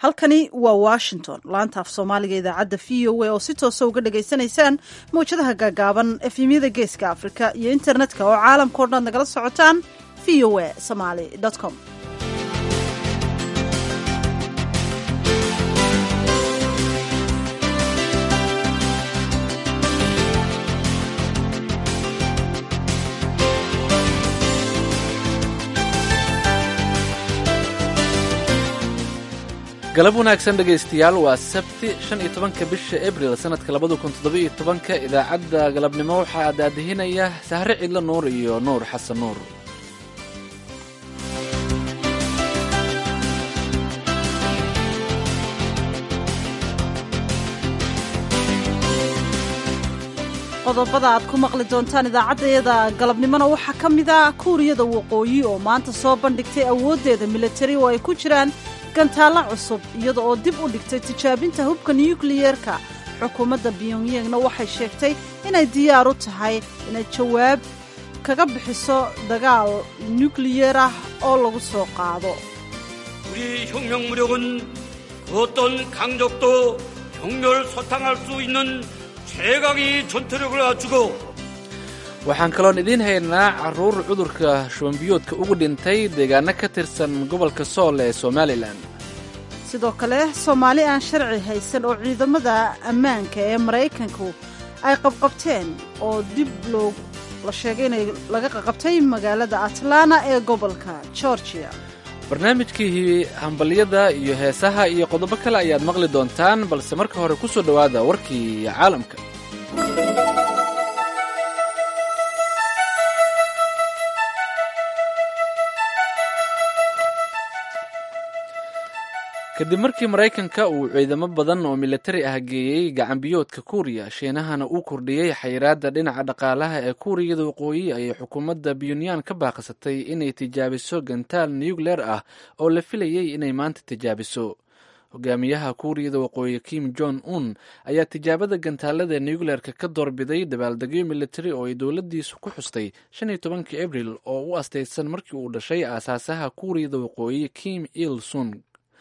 halkani waa washington laanta af soomaaliga idaacadda v o a oo si toosa uga dhagaysanaysaan mawjadaha gaagaaban efemyada geeska afrika iyo internetka oo caalamkao dhan nagala socotaan v o a somaly com galab wanaagsan dhegaystayaal waa sabti shan iyo tobanka bisha abril sannadka labada kun toddoba-iyo tobanka idaacadda galabnimo waxaa daadihinaya sahre cidlo nuur iyo nuur xasan nuur qodobada aad ku maqli doontaan idaacaddayada galabnimona waxaa ka mid a kuuriyada waqooyi oo maanta soo bandhigtay awooddeeda militari oo ay ku jiraan gantaalla cusub iyada oo dib u dhigtay tijaabinta hubka nukliyeerka xukuumadda pyongyangna waxay sheegtay inay diyaar u tahay inay jawaab kaga bixiso dagaal nukliyeer ah oo lagu soo qaado 우리 혁명무력은 그 어떤 강적도 격렬 소탕할 수 있는 최강의 전투력을 갖추고 waxaan kaloon idiin haynaa carruur cudurka shubanbiyoodka ugu dhintay deegaano ka tirsan gobolka sool ee somalilan sidoo kale soomaali aan sharci haysan oo ciidamada ammaanka ee maraykanku ay qabqabteen oo dib loo la sheegay inay laga qaqabtay magaalada atlanta ee gobolka georgia barnaamijkii hambalyada iyo heesaha iyo qodobo kale ayaad maqli doontaan balse marka hore ku soo dhowaada warkii caalamka kadib markii maraykanka uu ciidamo badan oo militari ah geeyey gacanbiyoodka kuuriya shiinahana uu kordhiyey xayiraadda dhinaca dhaqaalaha ee kuuriyada waqooyi ayay xukuumadda pyonyan ka baaqsatay inay tijaabiso gantaal nucleer ah oo la filayey inay maanta tijaabiso hogaamiyaha kuuriyada waqooyi kim jong un ayaa tijaabada gantaalada nucleerka ka doorbiday dabaaldegyo militari oo ay dowladdiisu ku xustay shan iyo tobankii abril oo u astaysan markii uu dhashay aasaasaha kuuriyada waqooyi kim il sung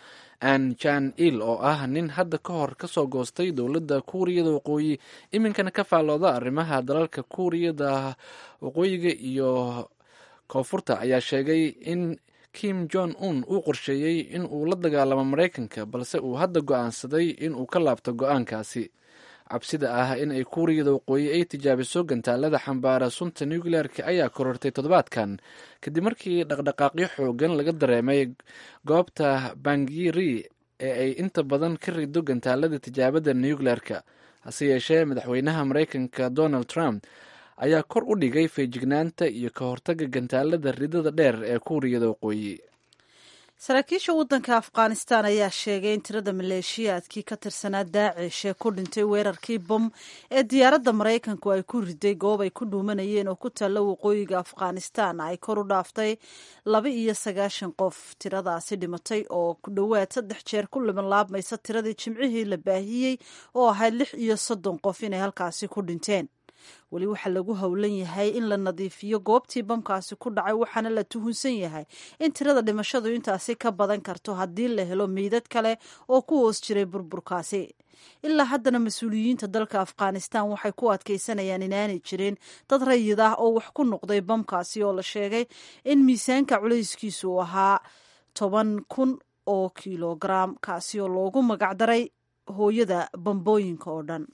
an jan il oo ah nin hadda ka hor kasoo goostay dowladda kuuriyada waqooyi iminkana ka faallooda arrimaha dalalka kuuriyada waqooyiga iyo koonfurta ayaa sheegay in kim jong un uu qorsheeyey in uu la dagaalamo maraykanka balse uu hadda go-aansaday in uu ka laabto go-aankaasi cabsida ah in ay kuuriyada waqooyi ay tijaabiso gantaalada xambaara sunta nucleerka ayaa korortay toddobaadkan kadib markii dhaqdhaqaaqyo xoogan laga dareemay goobta bangiri ee ay inta badan ka rido gantaalada tijaabada nucleerka hase yeeshee madaxweynaha maraykanka donald trump ayaa kor u dhigay feejignaanta iyo ka hortaga gantaalada ridada dheer ee kuuriyada waqooyi saraakiisha waddanka afghanistan ayaa sheegay in tirada maleeshiyaadkii ka tirsanaa daacish ee ku dhintay weerarkii bom ee diyaaradda maraykanku ay ku riday goob ay ku dhuumanayeen oo ku taalla waqooyiga afghanistan ay kor u dhaaftay laba iyo sagaashan qof tiradaasi dhimatay oo ku dhowaad saddex jeer ku libanlaabmaysa tiradii jimcihii la baahiyey oo ahayd lix iyo soddon qof inay halkaasi ku dhinteen weli waxaa lagu howlan yahay in la nadiifiyo goobtii bamkaasi ku dhacay waxaana la tuhunsan yahay in tirada dhimashadu intaasi ka badan karto haddii la helo meydad kale oo ku hoos jiray burburkaasi ilaa haddana mas-uuliyiinta dalka afghanistan waxay ku adkaysanayaan inaanay jirin dad rayid ah oo wax ku noqday bamkaasi oo la sheegay in miisaanka culayskiisu uu ahaa toban kun oo kilogaram kaasi oo loogu magacdaray hooyada bambooyinka oo dhan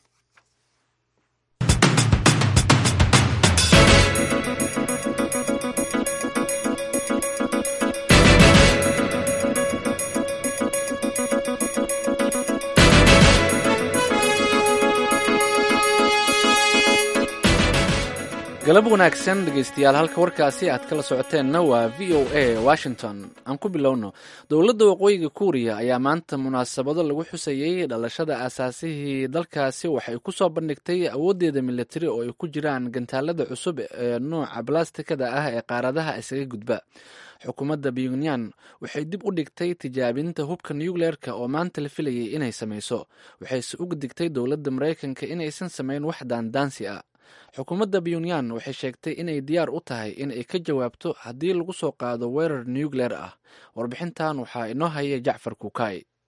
galab wanaagsan dhegaystayaal halka warkaasi aad kala socoteenna waa v o a washington aan ku bilowno dowladda waqooyiga kuuriya ayaa maanta munaasabado lagu xusayey dhalashada aasaasihii dalkaasi waxay ku soo bandhigtay awooddeeda militari oo ay ku jiraan gantaalada cusub ee nooca balastikada ah ee qaaradaha isaga gudba xukuumadda pyonyan waxay dib u dhigtay tijaabinta hubka nucleerka oo maanta la filayay inay samayso waxayse uga digtay dowladda maraykanka inaysan samayn wax daandaansi ah xukuumadda pyonyan waxay sheegtay inay diyaar u tahay in ay ka jawaabto haddii lagu soo qaado weerar nucleer ah warbixintan waxaa inoo haya jacfar kuukay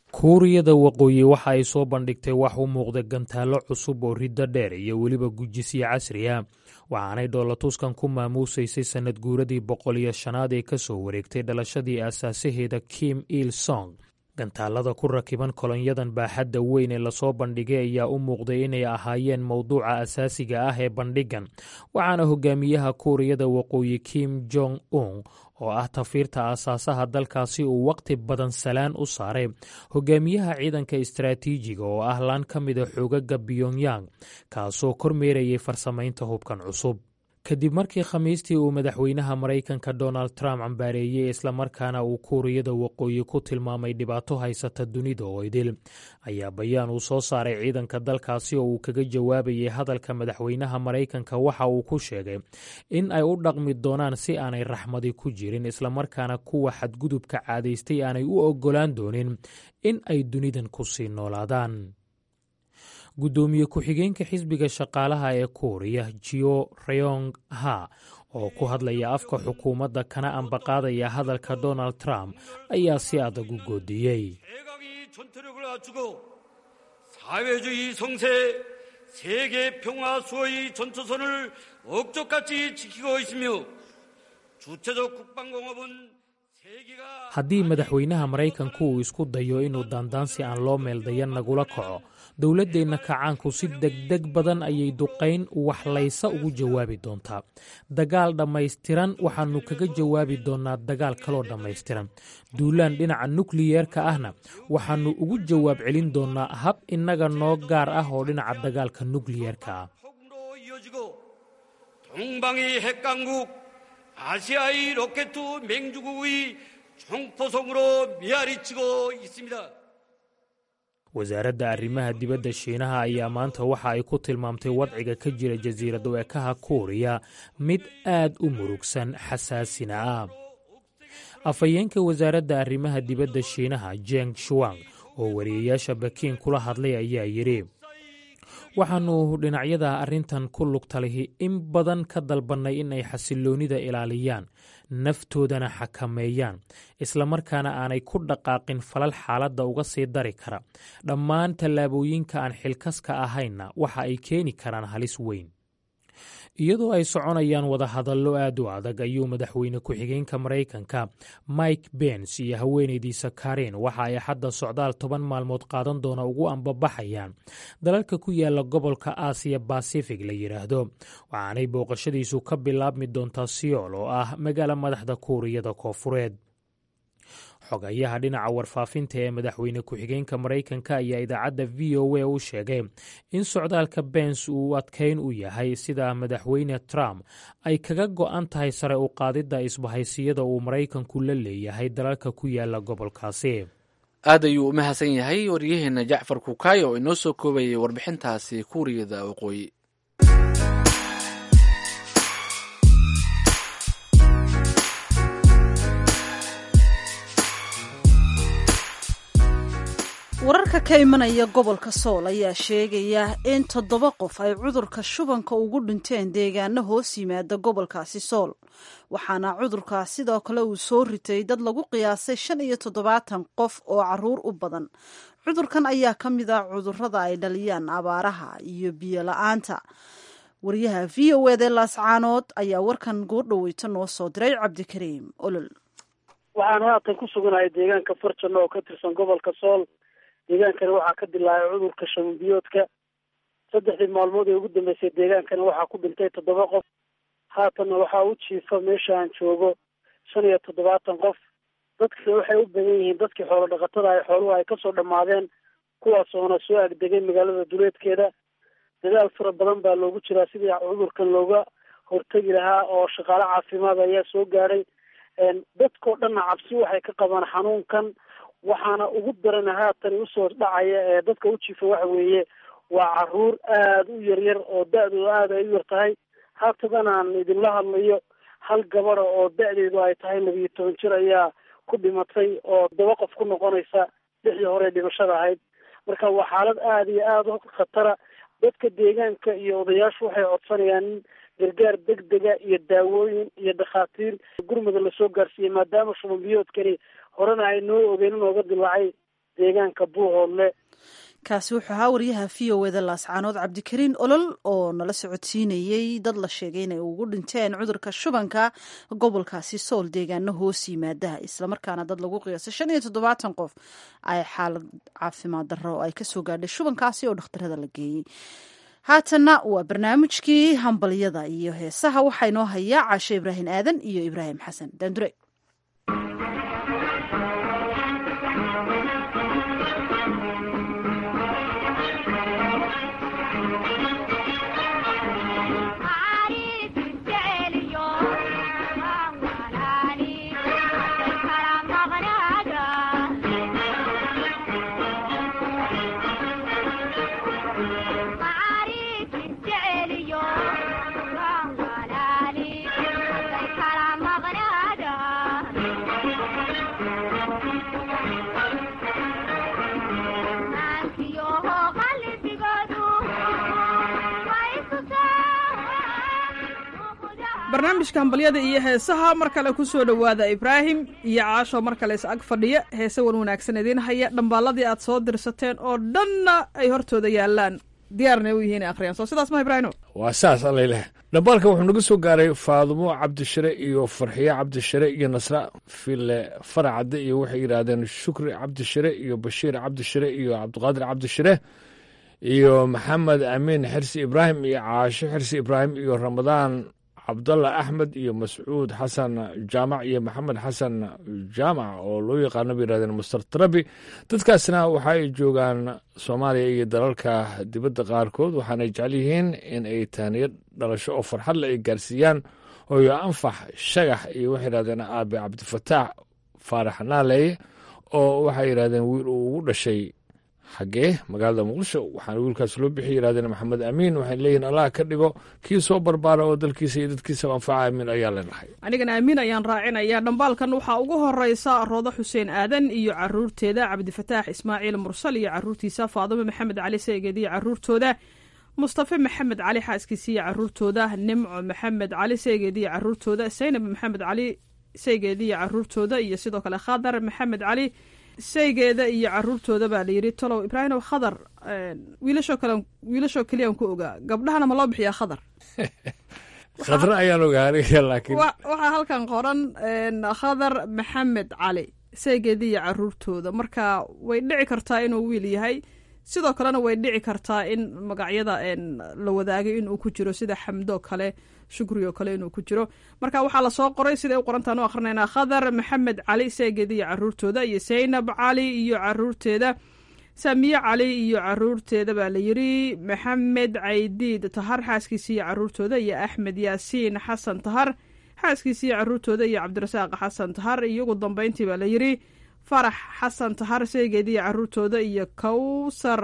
kuuriyada waqooyi waxa ay soo bandhigtay wax u muuqda gantaallo cusub oo riddo dheer iyo weliba gujisyo casri ah waxaanay dhoolatuskan ku maamuusaysay sannad guuradii boqol iyo shanaad ee ka soo wareegtay dhalashadii aasaasaheeda kim il song gantaalada ku rakiban kolonyadan baaxadda weyn ee lasoo bandhigay ayaa u muuqday inay ahaayeen mowduuca asaasiga ah ee bandhigan waxaana hogaamiyaha kuuriyada waqooyi kim jong un oo ah tafiirta aasaasaha dalkaasi uu waqti badan salaan u saaray hogaamiyaha ciidanka istaraatiijiga oo ah laan ka mida xoogaga pyongyang kaasoo kormeerayay farsamaynta hubkan cusub kadib markii khamiistii uu madaxweynaha maraykanka donald trump cambaareeyey islamarkaana uu kuuriyada waqooyi ku tilmaamay dhibaato haysata dunida oo idil ayaa bayaan uu soo saaray ciidanka dalkaasi oo uu kaga jawaabayay hadalka madaxweynaha maraykanka waxa uu ku sheegay in ay u dhaqmi doonaan si aanay raxmadi ku jirin islamarkaana kuwa xadgudubka caadaystay aanay u oggolaan doonin in ay dunidan ku sii noolaadaan guddoomiye ku-xigeenka xisbiga shaqaalaha ee kuuriya jio reyong ha oo ku hadlaya afka xukuumadda kana ambaqaadaya hadalka donald trump ayaa si adag u goodiyey 사회주의 성세, 세계 평화 수호의 전초선을 억적같이 지키고 있으며 주체적 국방공업은 haddii madaxweynaha maraykanku uu isku dayo inuu daandaansi aan loo meeldayan nagula kaco dowladdeenna kacaanku si degdeg badan ayay duqayn waxlaysa ugu jawaabi doontaa dagaal dhammaystiran waxaannu kaga jawaabi doonnaa dagaal kaloo dhammaystiran duulaan dhinaca nukliyeerka ahna waxaannu ugu jawaab celin doonnaa hab innaga noo gaar ah oo dhinaca dagaalka nukliyeerka ah 아시아의 로켓 맹주국의 총포성으로 메아리치고 있습니다. wasaaradda arrimaha dibadda shiinaha ayaa maanta waxa ay ku tilmaamtay wadciga ka jira jasiirad weekaha kuuriya mid aad u murugsan xasaasina ah afhayeenka wasaaradda arrimaha dibadda shiinaha jeng shuwang oo wariyayaasha bakiin kula hadlay ayaa yidhi waxaannu dhinacyada arrintan ku lugtalihi in badan ka dalbannay in ay xasilloonnida ilaaliyaan naftoodana xakameeyaan islamarkaana aanay ku dhaqaaqin falal xaaladda uga sii dari kara dhammaan tallaabooyinka aan xilkaska ahaynna waxa ay keeni karaan halis weyn iyadoo ay soconayaan wadahadallo aad u adag ayuu madaxweyne ku-xigeenka maraykanka mike bens iyo haweenaydiisa karin waxa ay xadda socdaal toban maalmood qaadan doona ugu ambabaxayaan dalalka ku yaala gobolka aasiya basifig la yidhaahdo waxaanay booqashadiisu ka bilaabmi doontaa siyool oo ah magaala madaxda kuuriyada koofureed xogayaha dhinaca warfaafinta ee madaxweyne ku-xigeenka maraykanka ayaa idaacadda v o a u sheegay in socdaalka bens uu adkayn u yahay sida madaxweyne trump ay kaga go'an tahay sare u qaadidda isbahaysiyada uu maraykanku la leeyahay dalalka ku yaala gobolkaasi aad ayuu u mahadsan yahay waryaheena jacfar kukaay oo inoo soo koobayay warbixintaasi kuuriyada waqooyi wararka ka imanaya gobolka sool ayaa sheegaya in toddoba qof ay cudurka shubanka ugu dhinteen deegaano hoos yimaada gobolkaasi sool waxaana cudurkaas sidoo kale uu soo ritay dad lagu qiyaasay shan iyo toddobaatan qof oo caruur u badan cudurkan ayaa ka mid ah cudurada ay dhaliyaan abaaraha iyo biyo la-aanta wariyaha v o ed ee laascaanood ayaa warkan goordhoweyta noo soo diray cabdikariim olol waxaan haatan ku suganahay deegaanka farjano oo ka tirsan gobolka sool deegaankani waxaa ka dilaacay cudurka shabanbiyoodka saddexdii maalmood ee ugu dambeysay deegaankani waxaa ku dhintay toddoba qof haatanna waxaa u jiifa meesha aan joogo shan iyo toddobaatan qof dadkii waxay u badan yihiin dadkii xoolo dhaqatada ay xooluhu ay kasoo dhammaadeen kuwaasoona soo agdegay magaalada duleedkeeda dadaal fara badan baa loogu jiraa sidii cudurkan looga hortegi lahaa oo shaqaale caafimaad ayaa soo gaadhay dadkao dhanna cabsi waxay ka qabaan xanuunkan waxaana ugu daran haatan usoo dhacaya ee dadka u jiifa waxa weeye waa caruur aada u yaryar oo da-dooda aada ay u yar tahay haatadan aan idinla hadlayo hal gabada oo da-deedu ay tahay labiyo toban jir ayaa ku dhimatay oo daba qof ku noqonaysa lixdii hore dhimashada ahayd marka waa xaalad aada iyo aada u khatara dadka deegaanka iyo odayaashu waxay codsanayaan in gargaar degdega iyo daawooyin iyo dhakhaatiir gurmada lasoo gaarsiiyey maadaama shubanbiyoodkani horena ay noo ogeen inooga dilaacay deegaanka buuhoodle kaasi wuxuu ahaa waryaha v o eda laascaanood cabdikariin olol oo nala socodsiinayey dad la sheegay inay ugu dhinteen cudurka shubanka gobolkaasi sool deegaano hoos yimaada islamarkaana dad lagu qiyaasay shan iyo toddobaatan qof ay xaalad caafimaad darro ay kasoo gaadhay shubankaasi oo dhakhtarada la geeyey haatanna waa barnaamijkii hambalyada iyo heesaha waxaa inoo hayaa caashe ibraahim aadan iyo ibraahim xasan daandure barnaamijka hambalyada iyo heesaha mar kale ku soo dhowaada ibraahim iyo caasho mar kale is ag fadhiya heese wan wanaagsan idiin haya dhambaalladii aad soo dirsateen oo dhanna ay hortooda yaalaan diyaarna u yihiin akhriyaan soo sidaas ma ibraahimo waa saas allayleh dhambaalka wuxuu naga soo gaaray faadumo cabdishire iyo farxiye cabdishire iyo nasra file faracadde iyo waxay yidhaahdeen shukri cabdishire iyo bashiir cabdishire iyo cabdiqaadir cabdishire iyo maxamed amiin xirsi ibraahim iyo caasho xirsi ibraahim iyo ramadaan cabdalla axmed iyo mascuud xasan jaamac iyo maxamed xasan jaamac oo loo yaqaano bay yihahdeen master trabi dadkaasna waxa ay joogaan soomaaliya iyo dalalka dibadda qaarkood waxaanay jecel yihiin in ay taaniyo dhalasho oo farxadle ay gaarsiiyaan hooyo anfax shagax iyo waxay yihahdeen aabe cabdifataax faarax naaleeye oo waxay yidhahdeen wiil uu ugu dhashay xaggee magaalada muqdisho waxaana wiilkaas loo bixi yidhahdeen maxamed amiin waxay leeyihin allah ka dhigo kii soo barbaara oo dalkiisa iyo dadkiisaba anfaca amiin ayaa leenahay anigana amiin ayaan raacinaya dhambaalkan waxaa ugu horeysa roodo xuseen aadan iyo caruurteeda cabdifataax ismaaciil mursal iyo caruurtiisa faadumo maxamed cali seegeed iyo caruurtooda mustafe maxamed cali xaaskiisa iyo caruurtooda nimco maxamed cali seegeed iyo caruurtooda saynab maxamed cali seegeed iyo caruurtooda iyo sidoo kale khadar maxamed cali saygeeda iyo caruurtooda baa layidhi tolow ibraahimow khadar wiilashoo kale wiilashoo keliyaan ku ogaa gabdhahana ma loo bixiyaa khadar khadra ayaan ogaanaya laakiin waxaa halkan qoran khadar maxamed cali saygeeda iyo caruurtooda marka way dhici kartaa inuu wiil yahay sidoo kalena way dhici kartaa in magacyada la wadaagay inuu ku jiro sida xamdoo kale shukrioo kale inuu ku jiro marka waxaa lasoo qoray siday u qorantaan u akrinaynaa khadar maxamed cali seegeeda iyo caruurtooda iyo saynab cali iyo caruurteeda samiye cali iyo caruurteeda baa layidhi maxamed caydiid tahar xaaskiisa iyo caruurtooda iyo axmed yaasiin xasan tahar xaaskiisa iyo caruurtooda iyo cabdirasaaq xasan tahar iyo ugu dambeyntii baa layidhi farax xasan tahar seegeeda iyo caruurtooda iyo kawsar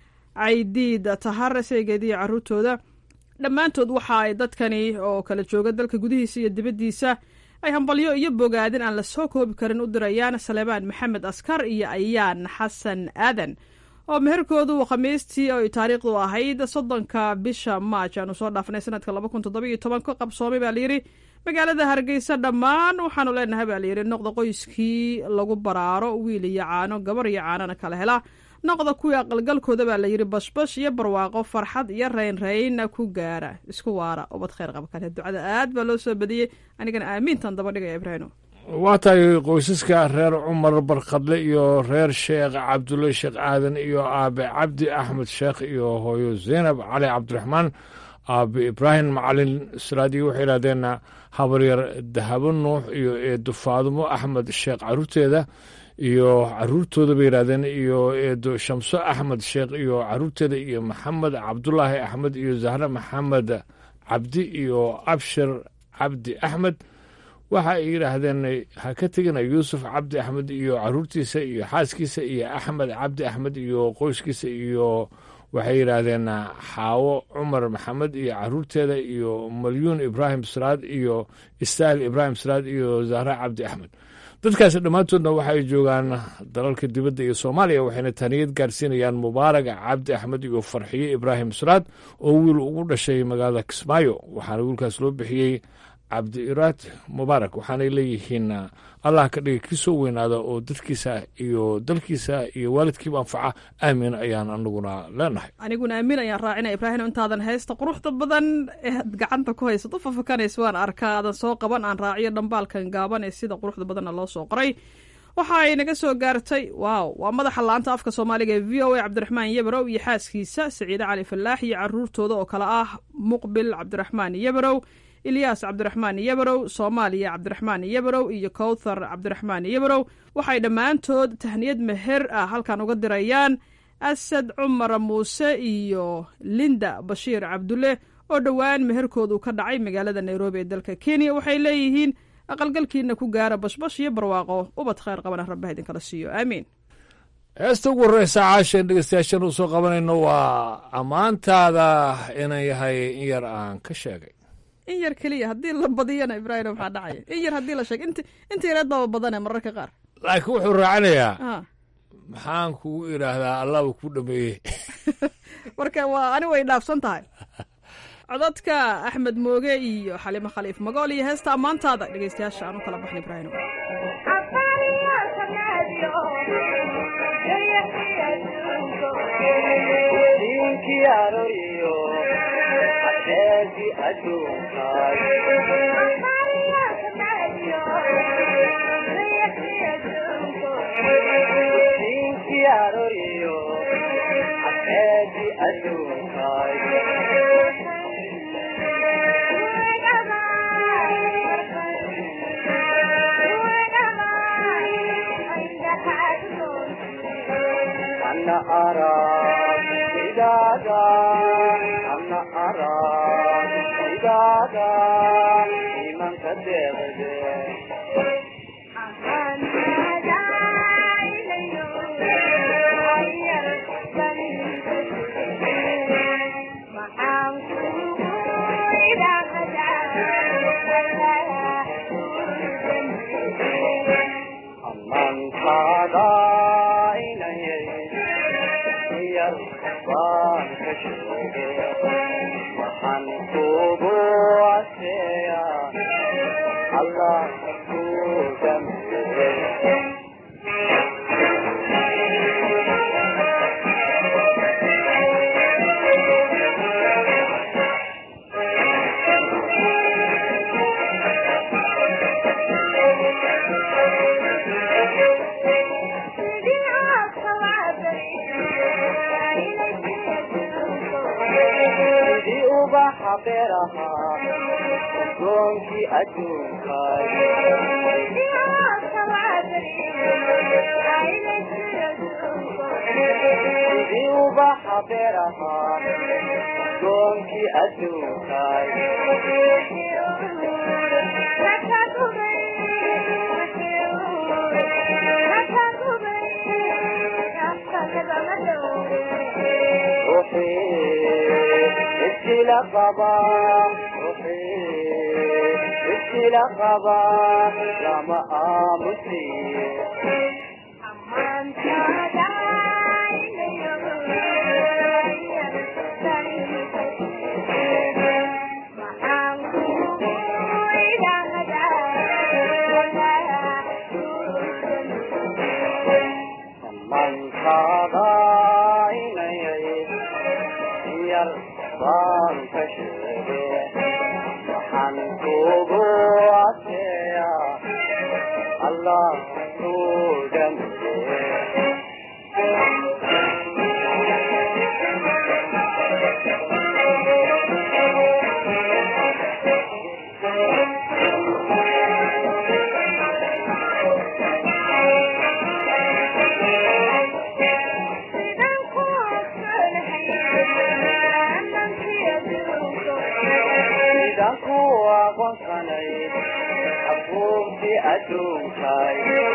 caydiid tahar seegeeda iyo caruurtooda dhammaantood waxa ay dadkani oo kala jooga dalka gudihiisa iyo dibaddiisa ay hambalyo iyo bogaadin aan la soo koobi karin u dirayaan saleebaan maxamed askar iyo ayaan xasan aadan oo meherkoodu khamiistii oy taariikhdu ahayd soddonka bisha maaj aanu soo dhaafnay sanadka laba kun toddoba iyo toban ka qabsoomay baa layidhi magaalada hargeysa dhammaan waxaanu leenahay baa layidhi noqda qoyskii lagu baraaro wiil iyo caano gabar iyo caanona kala hela noqda kuwii aqalgalkooda baa layidhi bashbash iyo barwaaqo farxad iyo raynraynna ku gaara isku waara ubad khayr qaba kale ducada aad baa loo soo badiyey anigana aamiintan daba dhigaya ibraahimo waa tahay qoysaska reer cumar barkadle iyo reer sheekh cabdulle sheekh aadan iyo aabe cabdi axmed sheekh iyo hooyo zaynab cali cabdiraxmaan aabe ibraahim macalin siraadiyo waxay yidhahdeen habaryar dahabo nuux iyo eedo faadumo axmed sheekh caruurteeda iyo caruurtooda bay yidhahdeen iyo eedo shamso axmed sheekh iyo caruurteeda iyo maxamed cabdulaahi axmed iyo zahre maxamed cabdi iyo abshir cabdi axmed waxa ay yidhaahdeen ha ka tegina yuusuf cabdi axmed iyo caruurtiisa iyo xaaskiisa iyo axmed cabdi axmed iyo qoyskiisa iyo waxay yidhaahdeen xaawo cumar maxamed iyo caruurteeda iyo malyuun ibraahim siraad iyo istaahil ibraahim siraad iyo zahra cabdi axmed dadkaasi dhammaantoodna waxa ay joogaan dalalka dibadda iyo soomaaliya waxayna taaniyad gaarsiinayaan mubaarag cabdi axmed iyo farxiye ibraahim siraad oo wiil ugu dhashay magaalada kismaayo waxaana wiilkaas loo bixiyey cabdi iraad mubaarak waxaanay leeyihiin allah ka dhiga kii soo weynaada oo dadkiisa iyo dalkiisa iyo waalidkiiba anfaca aamin ayaan anaguna leenahay aniguna aamin ayaan raacinaya ibraahim intaadan haysta quruxda badan ee aad gacanta ku haysad u fafakanaysa waan arkaa aadan soo qaban aan raaciyo dhambaalkan gaaban ee sida quruxda badanna loo soo qoray waxa ay naga soo gaartay waaw waa madaxa laanta afka soomaaliga ee v o a cabdiraxmaan yabarow iyo xaaskiisa saciide cali falaax iyo caruurtooda oo kale ah muqbil cabdiraxmaan yabarow ilyaas cabdiraxmaan yabarow soomaaliya cabdiraxmaan yabarow iyo kowthar cabdiraxmaan yabarow waxay dhammaantood tahniyad meher ah halkan uga dirayaan asad cumar muuse iyo linda bashiir cabdulle oo dhowaan meherkoodu ka dhacay magaalada nairobi ee dalka kenya waxay leeyihiin aqalgalkiina ku gaara bashbash iyo barwaaqo ubad khayr qabana rabbaha idinkala siiyo aamiin heesta ugu horreysa caasheen dhegeystayaashan uu soo qabanayno waa ammaantaada inan yahay in yar aan ka sheegay in yar keliya haddii la badiyana ibraahim maxaa dhacaya in yar haddii la sheeg int inta yareed baaba badane mararka qaar laakiin wuxuu raacinayaa a maxaan kugu idhaahdaa allahba ku dhameeyey marka waa ani way dhaafsan tahay codadka axmed mooge iyo xalimo khaliif magool iyo heesta ammaantaada dhegeystayaasha aan u kala baxna ibraahim أنا أرى إذا أنا أرى إذا إيمان كدغدي أمن هذا waxaan kugu aseeya allah ku dambeeye sidii ubaxa beeraha adoonkii adduunkaay sidii ubaxa beeraha adoonkii adduunkaay ruuxii iskila qaba ruuxii iskila qaba lama aamusiye mankaada inayay yar baan ka sheege waxaan kugu aseeya allah ku dambeeye sidaan ku aqoonsanay abuurtii adduunkaay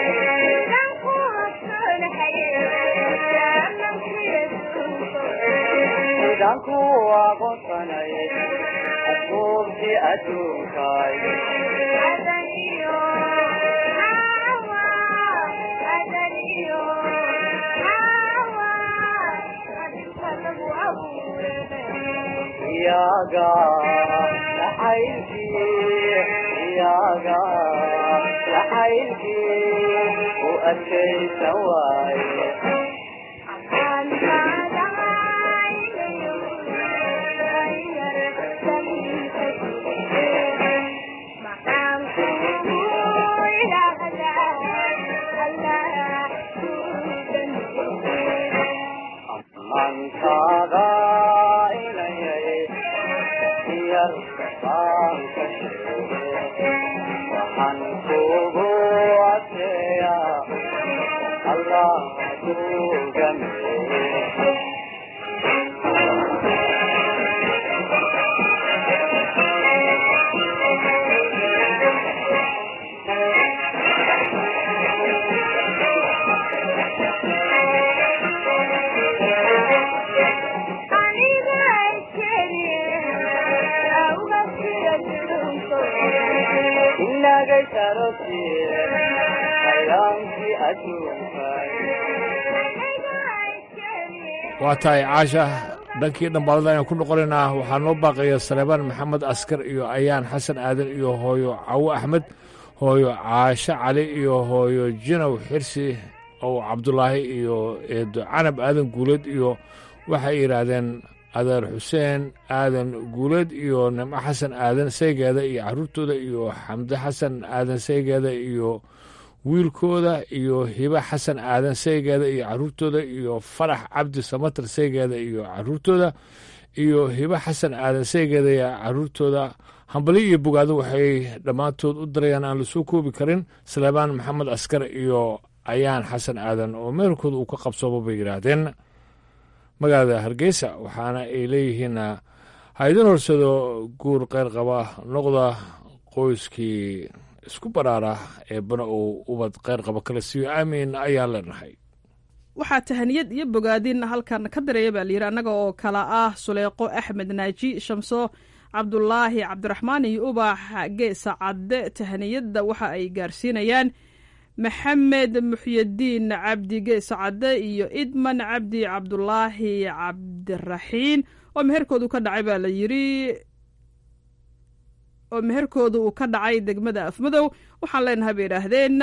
sidaan ku aqoonsanay abuurtii adduunkaay iyaga nacaybkii mankaaga jacaylkii u adkaysan waaye mankaaga inayay yar baan ka sheege waxaan kugu adkeeya allah kugameeye inagay sarosiye hayaankii adduunkay waa tahay caasha dhankii dhambaalada ayaan ku noqonaynaa waxaa noo baaqaya saleebaan maxamed askar iyo ayaan xasan aadan iyo hooyo cawo axmed hooyo caasho cali iyo hooyo jinow xirsi ow cabdulaahi iyo eedo canab aadan guuleed iyo waxay yidhaahdeen adeer xuseen aadan guuleed iyo nimco xasan aadan saygeeda iyo caruurtooda iyo xamde xasan aadan saygeeda iyo wiilkooda iyo hibe xasan aadan saygeeda iyo caruurtooda iyo farax cabdi samatar saygeeda iyo caruurtooda iyo hibe xasan aadan saygeeda iyo caruurtooda hambali iyo bogaado waxay dhammaantood u darayaan aan lasoo koobi karin saleebaan maxamed askar iyo ayaan xasan aadan oo meelkooda uu ka qabsoomo bay yidhaahdeen magaalada hargeysa waxaana ay leeyihiin ha idin horsado guur qayr qaba noqda qoyskii isku baraara eebbana uu ubad qayr qaba kala siiyo aamiin ayaan leenahay waxaa tahaniyad iyo bogaadin halkan ka direeya baa layidhi annaga oo kala ah suleeqo axmed naaji shamso cabdulaahi cabdiraxmaan iyo ubax geesa cadde tahaniyadda waxa ay gaarsiinayaan maxamed muxyadiin cabdi geesa cadde iyo idman cabdi cabdulaahi cabdiraxiin oo meherkoodu ka dhacay baa la yidhi oo meherkooda uu ka dhacay degmada afmadow waxaan leenahay bay idhaahdeen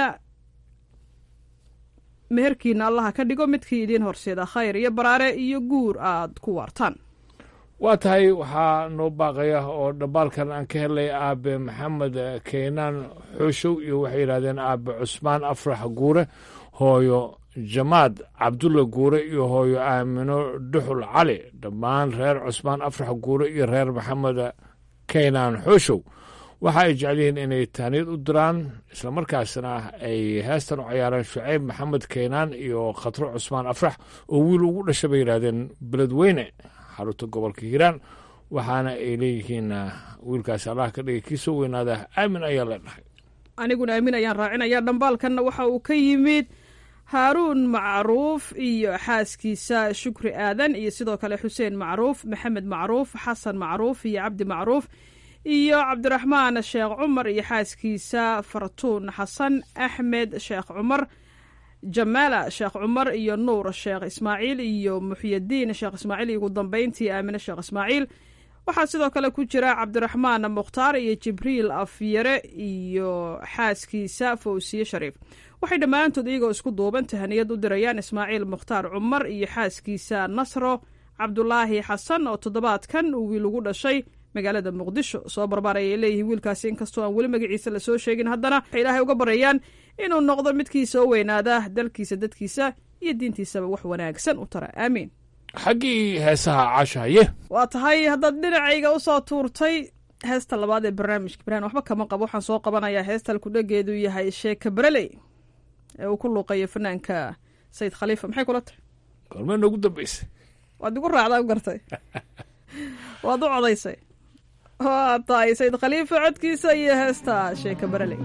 meherkiina allaha ka dhigo midkii idiin horseeda khayr iyo baraare iyo guur aad ku waartaan waa tahay waxaa noo baaqaya oo dhambaalkan aan ka helay aabe maxamed keynaan xooshow iyo waxay yidhahdeen aabe cusmaan afrax guure hooyo jamaad cabdulla guure iyo hooyo aamino dhuxul cali dhammaan reer cusmaan afrax guure iyo reer maxamed keynaan xooshow waxa ay jecel yihiin inay tahniyad u diraan islamarkaasna ay heestan u cayaaraan shucayb maxamed keynaan iyo khatro cusmaan afrax oo wiil ugu dhasha bay yidhaahdeen beledweyne xarunta gobolka hiiraan waxaana ay leeyihiin wiilkaasi allah ka dhigay kii soo weynaada aamin ayaa leenahay aniguna aamin ayaan raacinaya dhambaalkanna waxa uu ka yimid haaruun macruuf iyo xaaskiisa shukri aadan iyo sidoo kale xuseen macruuf maxamed macruuf xasan macruuf iyo cabdi macruuf iyo cabdiraxmaan sheekh cumar iyo xaaskiisa fartuun xasan axmed sheekh cumar jamaala sheekh cumar iyo nuur sheekh ismaaciil iyo muxyadiin sheekh ismaaciil iyo ugu dambeyntii aamine sheekh ismaaciil waxaa sidoo kale ku jira cabdiraxmaan mukhtaar iyo jibriil afyare iyo xaaskiisa fawsiye shariif waxay dhammaantood iyagoo isku duuban tahaniyad u dirayaan ismaaciil mukhtaar cumar iyo xaaskiisa nasro cabdulaahi xasan oo toddobaadkan uu wiil ugu dhashay magaalada muqdisho soo barbaar ayay leeyihiin wiilkaasi inkastoo aan weli magaciisa lasoo sheegin haddana waxay ilaahay uga baryayaan inuu noqdo midkii soo weynaada dalkiisa dadkiisa iyo diintiisaba wax wanaagsan u tara aamiin xaggii heesaha caasha haye waa tahay haddaad dhinacayga usoo tuurtay heesta labaad ee barnaamijka baraan waxba kama qabo waxaan soo qabanayaa heesta alkudhageedu yahay sheeka bareley ee uu ku luuqayo fanaanka sayid khaliifa maxay kula tahay goormee noogu dambaysay waad igu raacdaa u gartay waad u codaysay waa tahay sayid khaliifa codkiisa iyo heesta sheeka bareley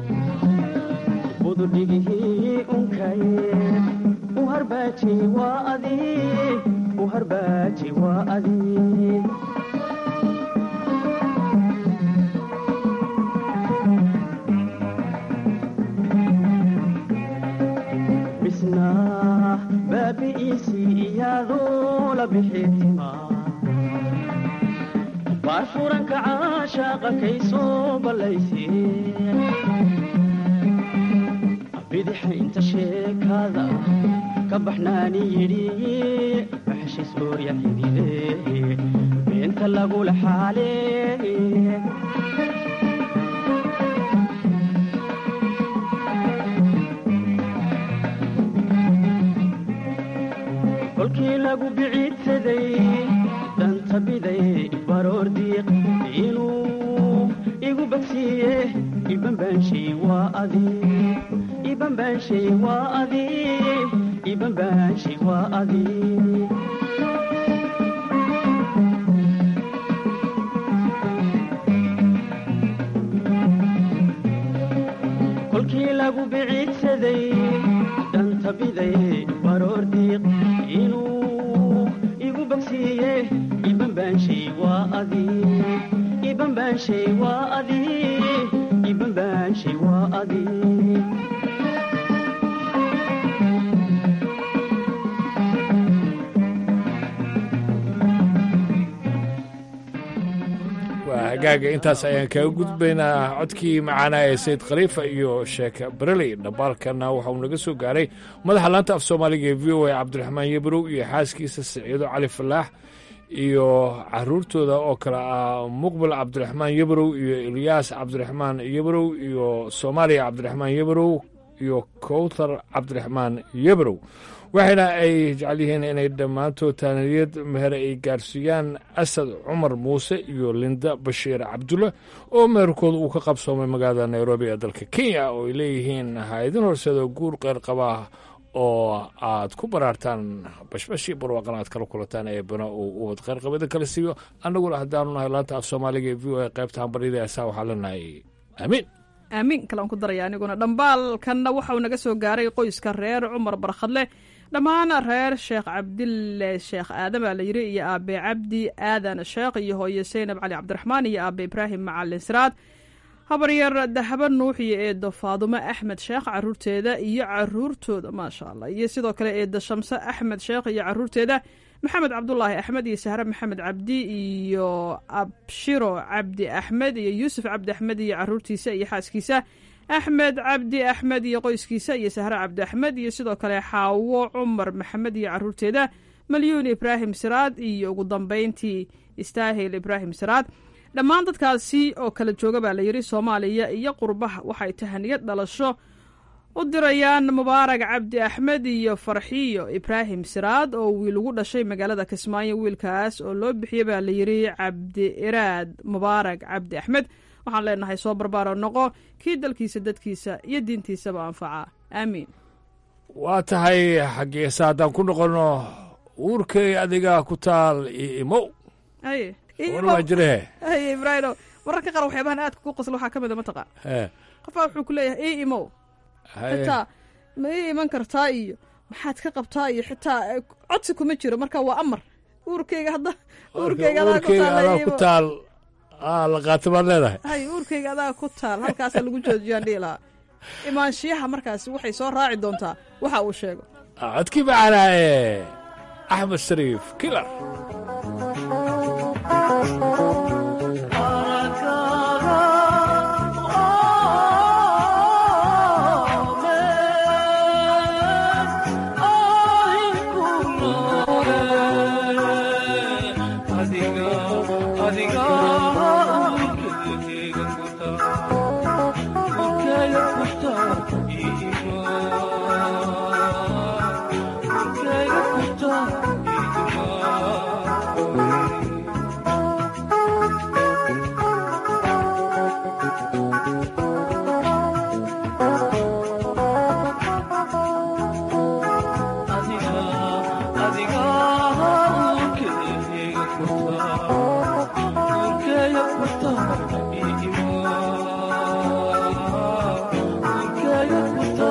bududhigihii unkaye uharbaaji waa adi uharbaaji waa adi bisnaa baabi'iisii iyaadoo la bixitima baar furanka caashaaqa kay soo ballaysee baxnaani yidhi baxshiis oorya xidide beenta lagula xaale kolkii lagu biciidsaday dhanta biday baroor diiq inuu igu bagsiiye ibanbaanshay waa adi ibanbaanshay waa adi ibanbaanshay waa adi kolkii lagu biciidsaday dhanta biday baroor diiq inuu igu bagsiiye ibanbaanshay waa adi ibanbaanshay waa adi ibanbaanshay waa adi waa hagaaga intaas ayaan kaga gudbaynaa codkii macaanaa ee sayid khaliifa iyo sheeke bereley dhambaalkana waxa uu naga soo gaaray madaxa laanta af soomaaliga ee v o a cabdiraxmaan yebrow iyo xaaskiisa siciido cali falaax iyo caruurtooda oo kale ah muqbil cabdiraxmaan yebrow iyo ilyaas cabdiraxmaan yebrow iyo soomaaliya cabdiraxmaan yebrow iyo kowthar cabdiraxmaan yebrow waxayna ay jecel yihiin inay dhammaantood taaniyad meher ay gaarsiiyaan asad cumar muuse iyo linda bashiir cabdulle oo meherkooda uu ka qabsoomay magaalada nairobi ee dalka kenya oo ay leeyihiin ha-idin horseeda guur qeyr qabaa oo aad ku baraartaan bashbashii barwaaqan aad kala kulataan ee bana uu uwad qeyr qabada kala siiyo annaguna haddaanu nahay laanta af soomaaliga ee v o a qaybta hambaryada heesaa waxaa leenahay aamiin aamiin kale aan ku daraya aniguna dhambaalkanna waxauu naga soo gaaray qoyska reer cumar barkhadle dhammaan reer sheekh cabdille sheekh aadan baa la yidhi iyo aabe cabdi aadan sheekh iyo hooye seynab cali cabdiraxmaan iyo aabe ibraahim macalin siraad habaryar dahaba nuux iyo eedo faadumo axmed sheekh caruurteeda iyo caruurtooda maasha allah iyo sidoo kale eedo shamse axmed sheekh iyo caruurteeda maxamed cabdulaahi axmed iyo sahre maxamed cabdi iyo abshiro cabdi axmed iyo yuusuf cabdi axmed iyo caruurtiisa iyo xaaskiisa axmed cabdi axmed iyo qoyskiisa iyo sahre cabdi axmed iyo sidoo kale xaawo cumar maxamed iyo caruurteeda malyuun ibraahim siraad iyo ugu dambeyntii istaahil ibraahim siraad dhammaan dadkaasi oo kala jooga baa layidhi soomaaliya iyo qurbaha waxay tahaniyad dhalasho u dirayaan mubaarag cabdi axmed iyo farxiyo ibraahim siraad oo wiil ugu dhashay magaalada kismaayo wiilkaas oo loo bixiyey baa layidhi cabdi iraad mubaarag cabdi axmed waxaan leenahay soo barbaaro noqo kii dalkiisa dadkiisa iyo diintiisaba anfaca aamiin waa tahay xaggeesa haddaan ku noqonno uurkay adiga ku taal io imow haye waa jirehe haye ibraahimo mararka qaar waxyaabahan aadka ku qosla waxaa ka mid a mataqaa ee qofbaa wuxuu ku leeyahay ii imow haye xitaa ma ii iman kartaa iyo maxaad ka qabtaa iyo xitaa eh, codsi kuma jiro marka waa amar uurkayga hadda uurkayga adaa ku uurkayga taal adaa ku taal aa la qaata baad leedahay hay uurkayga adaa ku taal halkaasa lagu joojiyaan dhihi lahaa imaanshiyaha markaasi waxay soo raaci doontaa waxa uu sheego codkii macanaa ee axmed shariif kilar Thank you.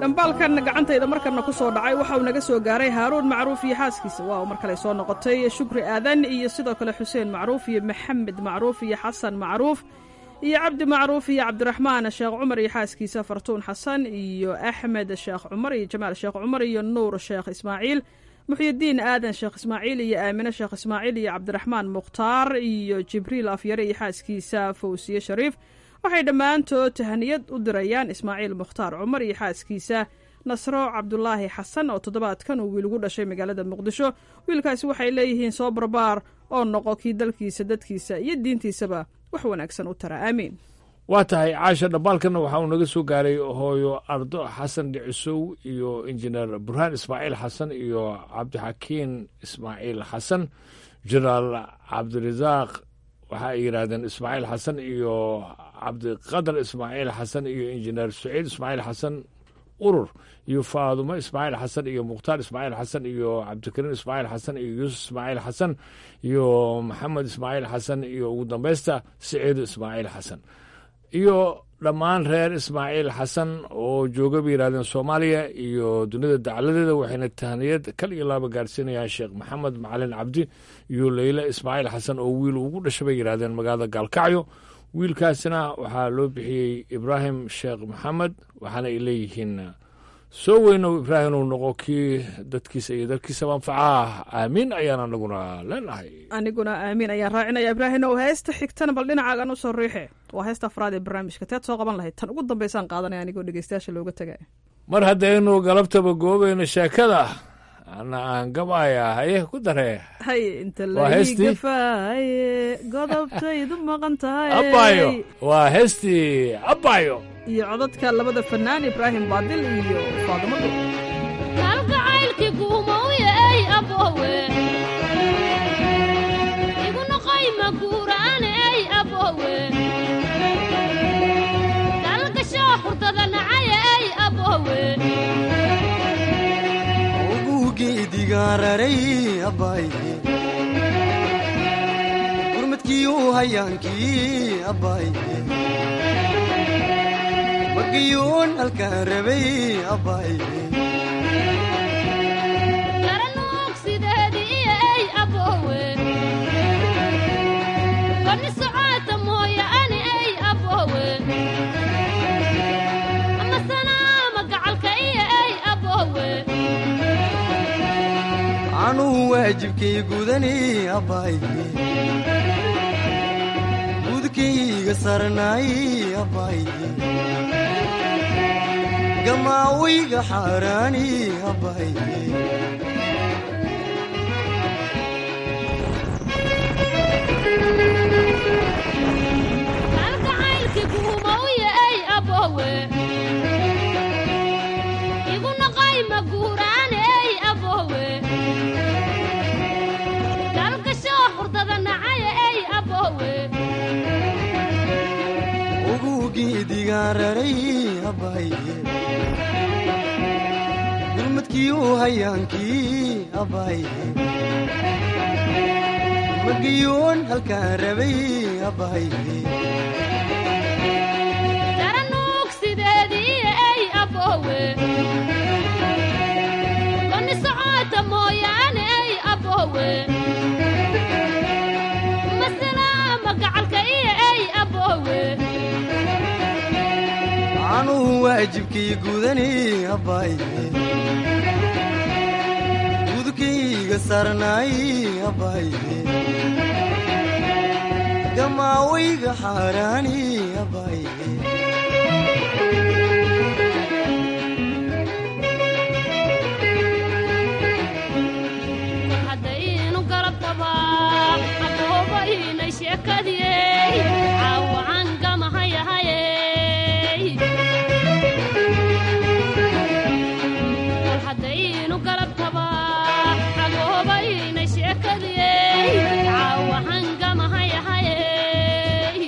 dhambaalkan gacantayda markana ku soo dhacay waxa uu naga soo gaaray haaruun macruuf iyo xaaskiisa waa mar kale soo noqotay shukri aadan iyo sidoo kale xuseen macruuf iyo maxamed macruuf iyo xasan macruuf iyo cabdi macruuf iyo cabdiraxmaan sheekh cumar iyo xaaskiisa fartuun xasan iyo axmed sheekh cumar iyo jamaal sheekh cumar iyo nuur sheekh ismaaciil muxyidiin aadan sheekh ismaaciil iyo aamine sheekh ismaaciil iyo cabdiraxmaan mukhtaar iyo jibriil afyare iyo xaaskiisa fawsiye shariif waxay dhammaantood tahaniyad u dirayaan ismaaciil mukhtaar cumar iyo xaaskiisa nasro cabdulaahi xasan oo toddobaadkan uu wiil ugu dhashay magaalada muqdisho wiilkaasi waxay leeyihiin soo barbaar oo noqo kii dalkiisa dadkiisa iyo diintiisaba wax wanaagsan u tara aamiin waa tahay caasha dhambaalkana waxaa uu naga soo gaaray hooyo ardo xasan dhicisow iyo injineer burhaan ismaaciil xasan iyo cabdixakiin ismaaciil xasan jenaraal cabdirasaaq waxa ay yidhaahdeen ismaaciil xasan iyo cabdiqadar ismaaciil xasan iyo injineer saciid ismaaciil xasan urur iyo faadumo ismaaciil xasan iyo mukhtaar ismaaciil xasan iyo cabdikariin ismaaciil xasan iyo yuusuf ismaaciil xasan iyo maxamed ismaaciil xasan iyo ugu dambeysta saciido ismaaciil xasan iyo dhammaan reer ismaaciil xasan oo jooga bay yidhahdeen soomaaliya iyo dunida dacaladeeda waxayna tahniyad kal iyo laaba gaarsiinayaan sheekh maxamed macalin cabdi iyo leyle ismaaciil xasan oo wiil ugu dhashay bay yidhahdeen magaalada gaalkacyo wiilkaasina waxaa loo bixiyey ibraahim sheekh maxamed waxaana ay leeyihiin soo weynow ibraahim uu noqo kii dadkiisa iyo dalkiisaba anfacaa aamiin ayaan anaguna leenahay aniguna aamiin ayaan raacinaya ibraahim ow heesta xigtana bal dhinacaagan u soo riixe waa heesta afraad ee barnaamijka teed soo qaban lahayd tan ugu dambaysaan qaadanaya anigoo dhegeystayaasha looga tegay mar haddaynu galabtaba goobayno sheekada ana aan gabaaya haye ku daree hay inta Waa heestii? lagafaaye godobtaydu maqan tahay abbayo waa heestii abbayo iyo codadka labada fanaan ibraahim baadil iyo faadimo dhul kalgacaylkii guumowye ey abowe igu noqoy maguura'ane ey abowe dalgashoo hurdada nacaye ey abowe ugugeedigaararay abbaaye gurmadkiiu hayaankii abbaaye magiyuun halkaan rabay abbaaye garanuug sideedii iyo ey abowe koni socoota mooye ani ey abowe ama sanaama gacalka iyo ey abowe anuu waajibkay gudani abbaaye gudkayga sarnaay abbaaye gamaawayga xaaraani abbaaye kalgacaylkii guumowye ey abowe igu noqoy maguuraane ey abowe dalgashoo hurdada nacaye ey abowe ugugeedigaararay abbaaye gurmadkiiu hayaankii abbaaye magiyuun halkaan rabay abbaaye garanuug sideedii iyo ey abowe koni socoota mooyaane ey abowe masalaama gacalka iyo ey abowe anuu waajibkay gudani abbaaye gudkayga sarnaay abbaaye gamaawayga xaaraani abbaaye haddaynu galabtaba aboobaynay sheekadiyey caawacan gamahayahayey kol haddaynu galabtaba aboobaynay sheekadiyey caawacan gamahayahayey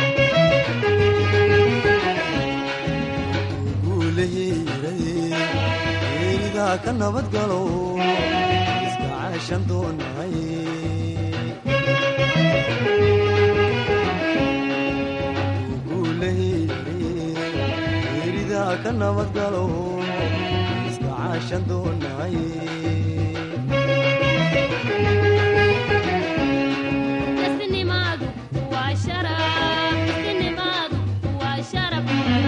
guulaheeraye ka nabadgalo iska caashan doonay guulaheeraye geeridaa ka nabadgalo caashan doonaye Isnimaadu waa sharaf, isnimaadu waa sharaf.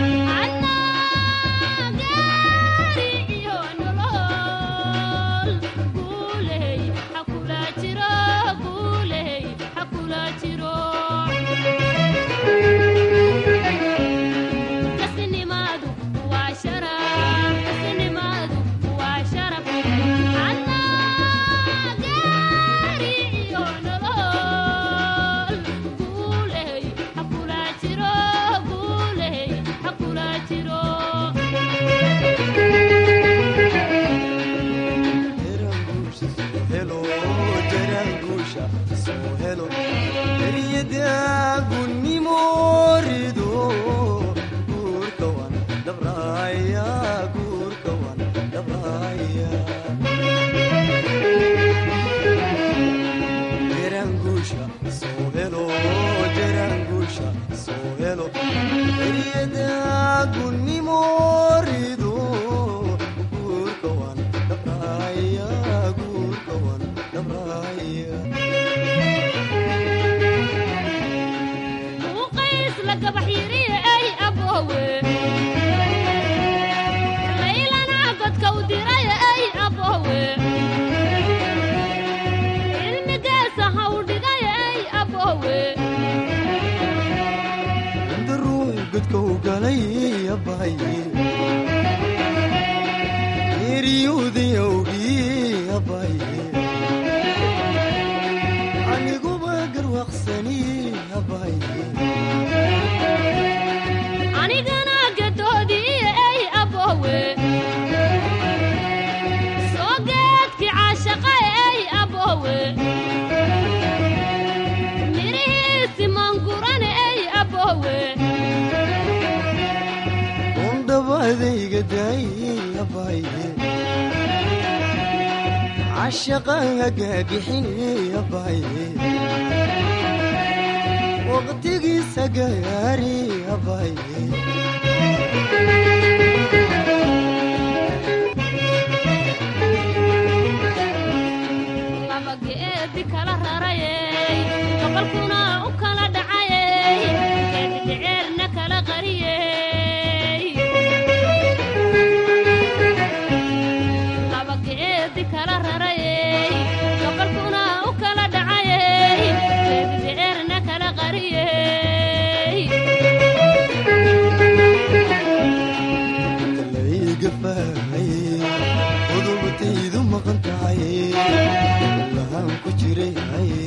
Annaa gaari iyo nolol. Guuley ha kula jiro, guuley ha kula jiro. Isnimaadu waa sharaf, isnimaadu waa sharaf. Annaa gaari iyo nolol. Guuley ha kula jiro, guuley ha kula jiro. helo jaraanguusha soo helo eryadaagunimo rido guurka wan dhabraya guurka wan dhabraya jaraanguusha soo helo jaraanguusha soo helo eryadaagunimo rido guurka wan dhabraya guurka wan dhabraya Uqays la gabax yiriye ay aboowe. Laylana godka u diray ay aboowe. Cilmigeesa ha u dhigay ay aboowe. inta ruux godka u galay abaye eryuudayawgii abaye aniguba garwaaqsani abaye Anigana gadoodii ay aboowe. Soo geedkii caashaqa ay aboowe. Mirihiisi maangurane ay aboowe. undhabadayga daayey abaye cashaqaha gaagixiney abaye waqtigiisa gaari abaye laba geedi kala rarayey gobolkuna u kala dhacayey geedi dhiceerna kala qariyey laba geedi kala rarayey gobolkuna u kala dhacayey geedi dhiceerna kala qariyey layga faahaye qodobtaydu maqan tahay lahaan ku jiray haye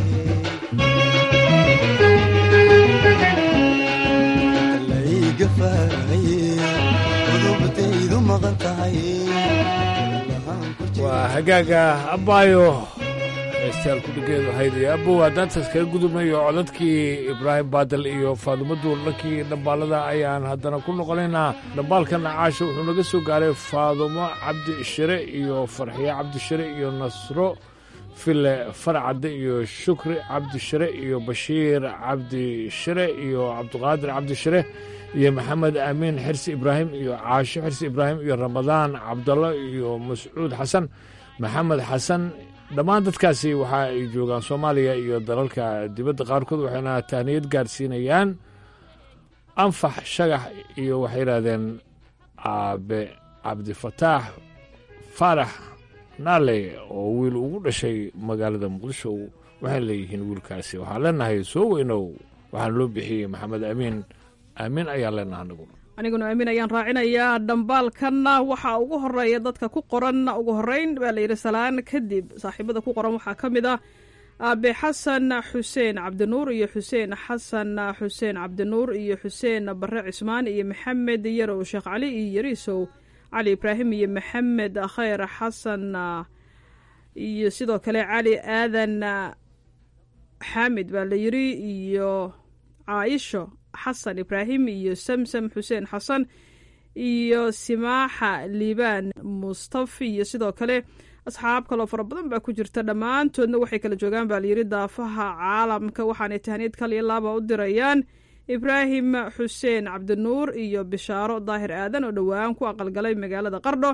layga faahaye qodobtaydu maqan tahay lahaan ku waa hagaaga abbaayo heestayaal kudhigeedu haydaya abow haddaan taas kaga gudubnayo codadkii ibraahim baadal iyo faadumo duurlankii dhambaalada ayaan haddana ku noqonaynaa dhambaalka nacaasha wuxuu naga soo gaaray faadumo cabdi shire iyo farxiye cabdi shire iyo nasro file farcadde iyo shukri cabdi shire iyo bashiir cabdi shire iyo cabdiqaadir cabdi shire iyo maxamed amiin xirsi ibraahim iyo caasho xirsi ibraahim iyo ramadaan cabdallo iyo mascuud xasan maxamed xasan dhammaan dadkaasi waxa ay joogaan soomaaliya iyo dalalka dibadda qaarkood waxayna tahniyad gaarsiinayaan anfax shagax iyo waxay yidhaahdeen aabe cabdifataax faarax naale oo wiil ugu dhashay magaalada muqdisho waxay leeyihiin wiilkaasi waxaan leenahay soo weynow waxaan loo bixiyey maxamed amiin amiin ayaan leenaha anagu aniguna aamin ayaan raacinayaa dhambaalkanna waxaa ugu horeeya dadka ku qoran ugu horeyn baa layidhi salaan kadib saaxiibada ku qoran waxaa ka mid ah aabe xasan xuseen cabdinuur iyo xuseen xasan xuseen cabdinuur iyo xuseen bare cismaan iyo maxamed yarow sheekh cali iyo yariisow cali ibraahim iyo maxamed khayr xasan iyo sidoo kale cali aadan xaamid baa la yidhi iyo caaisho xasan ibraahim iyo samsam xuseen xasan iyo simaaxa liibaan mustafi iyo sidoo kale asxaab kaloo fara badan baa ku jirta dhammaantoodna waxay kala joogaan baa layidhi daafaha caalamka waxaanay tahniyad kaliya laaba u dirayaan ibraahim xuseen cabdinuur iyo bishaaro daahir aadan oo dhowaan ku aqalgalay magaalada qardho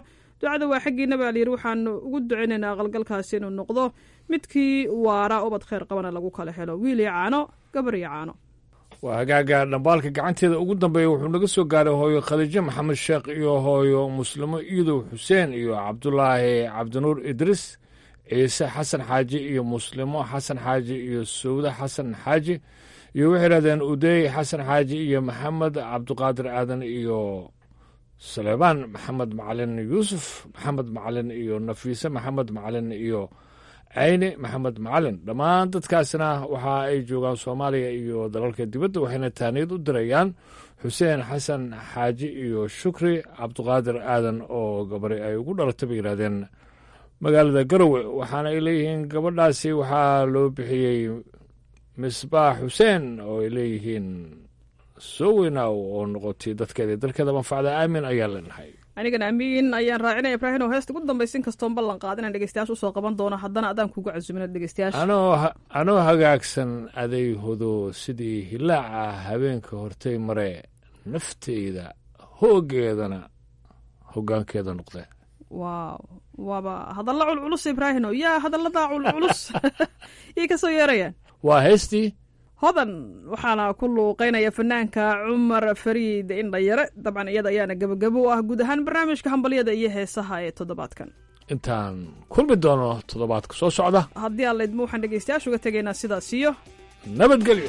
ducada waa xaggiina baa layidhi waxaanu ugu ducaynaynaa aqalgalkaasi inuu noqdo midkii waara ubad kheyr qabana lagu kala helo wiil iyo caano gabar iyo caano waa hagaaga dhambaalka gacanteeda ugu dambeeya wuxuu naga soo gaaray hooyo khadiijo maxamed sheekh iyo hooyo muslimo iidow xuseen iyo cabdulaahi cabdinuur idriis ciise xasan xaaji iyo muslimo xasan xaaji iyo sowda xasan xaaji iyo waxay idhahdeen udeey xasan xaaji iyo maxamed cabdiqaadir aadan iyo saleebaan maxamed macalin yuusuf maxamed macalin iyo nafiise maxamed macalin iyo cayne maxamed macalin dhammaan dadkaasna waxa ay joogaan soomaaliya iyo dalalka dibadda waxayna taaniyad u dirayaan xuseen xasan xaaji iyo shukri cabdiqaadir aadan oo gabari ay ugu dhalatay bay yidhahdeen magaalada garowe waxaana ay leeyihiin gabadhaasi waxaa loo bixiyey misbaax xuseen oo ay leeyihiin soo weynaaw oo noqotay dadkeeda dalkeeda manfacda aamin ayaa leenahay anigana amiin ayaan raacinaya ibraahim oo heesta ugu dambaysa in kastoon ballan qaad inaan dhegeystayaasha usoo qaban doono haddana adaan kugu casumin dhegeystayaasha anoo anoo hagaagsan aday hodo sidii hilaaca habeenka hortay mare nafteyda hoogeedana hoggaankeeda noqde waaw waaba hadalla culculus ibraahim oo yaa hadalladaa culculus yay ka soo yeerayaan waa heestii hodan waxaana ku luuqeynaya fanaanka cumar fariid indhayare dabcan iyada ayaana gebagabo u ah guud ahaan barnaamijka hambalyada iyo heesaha ee toddobaadkan intaan kulmi doono toddobaadka soo socda haddii aan laydmo waxaan dhegeystayaasha uga tegaynaa sidaas iyo nabadgelyo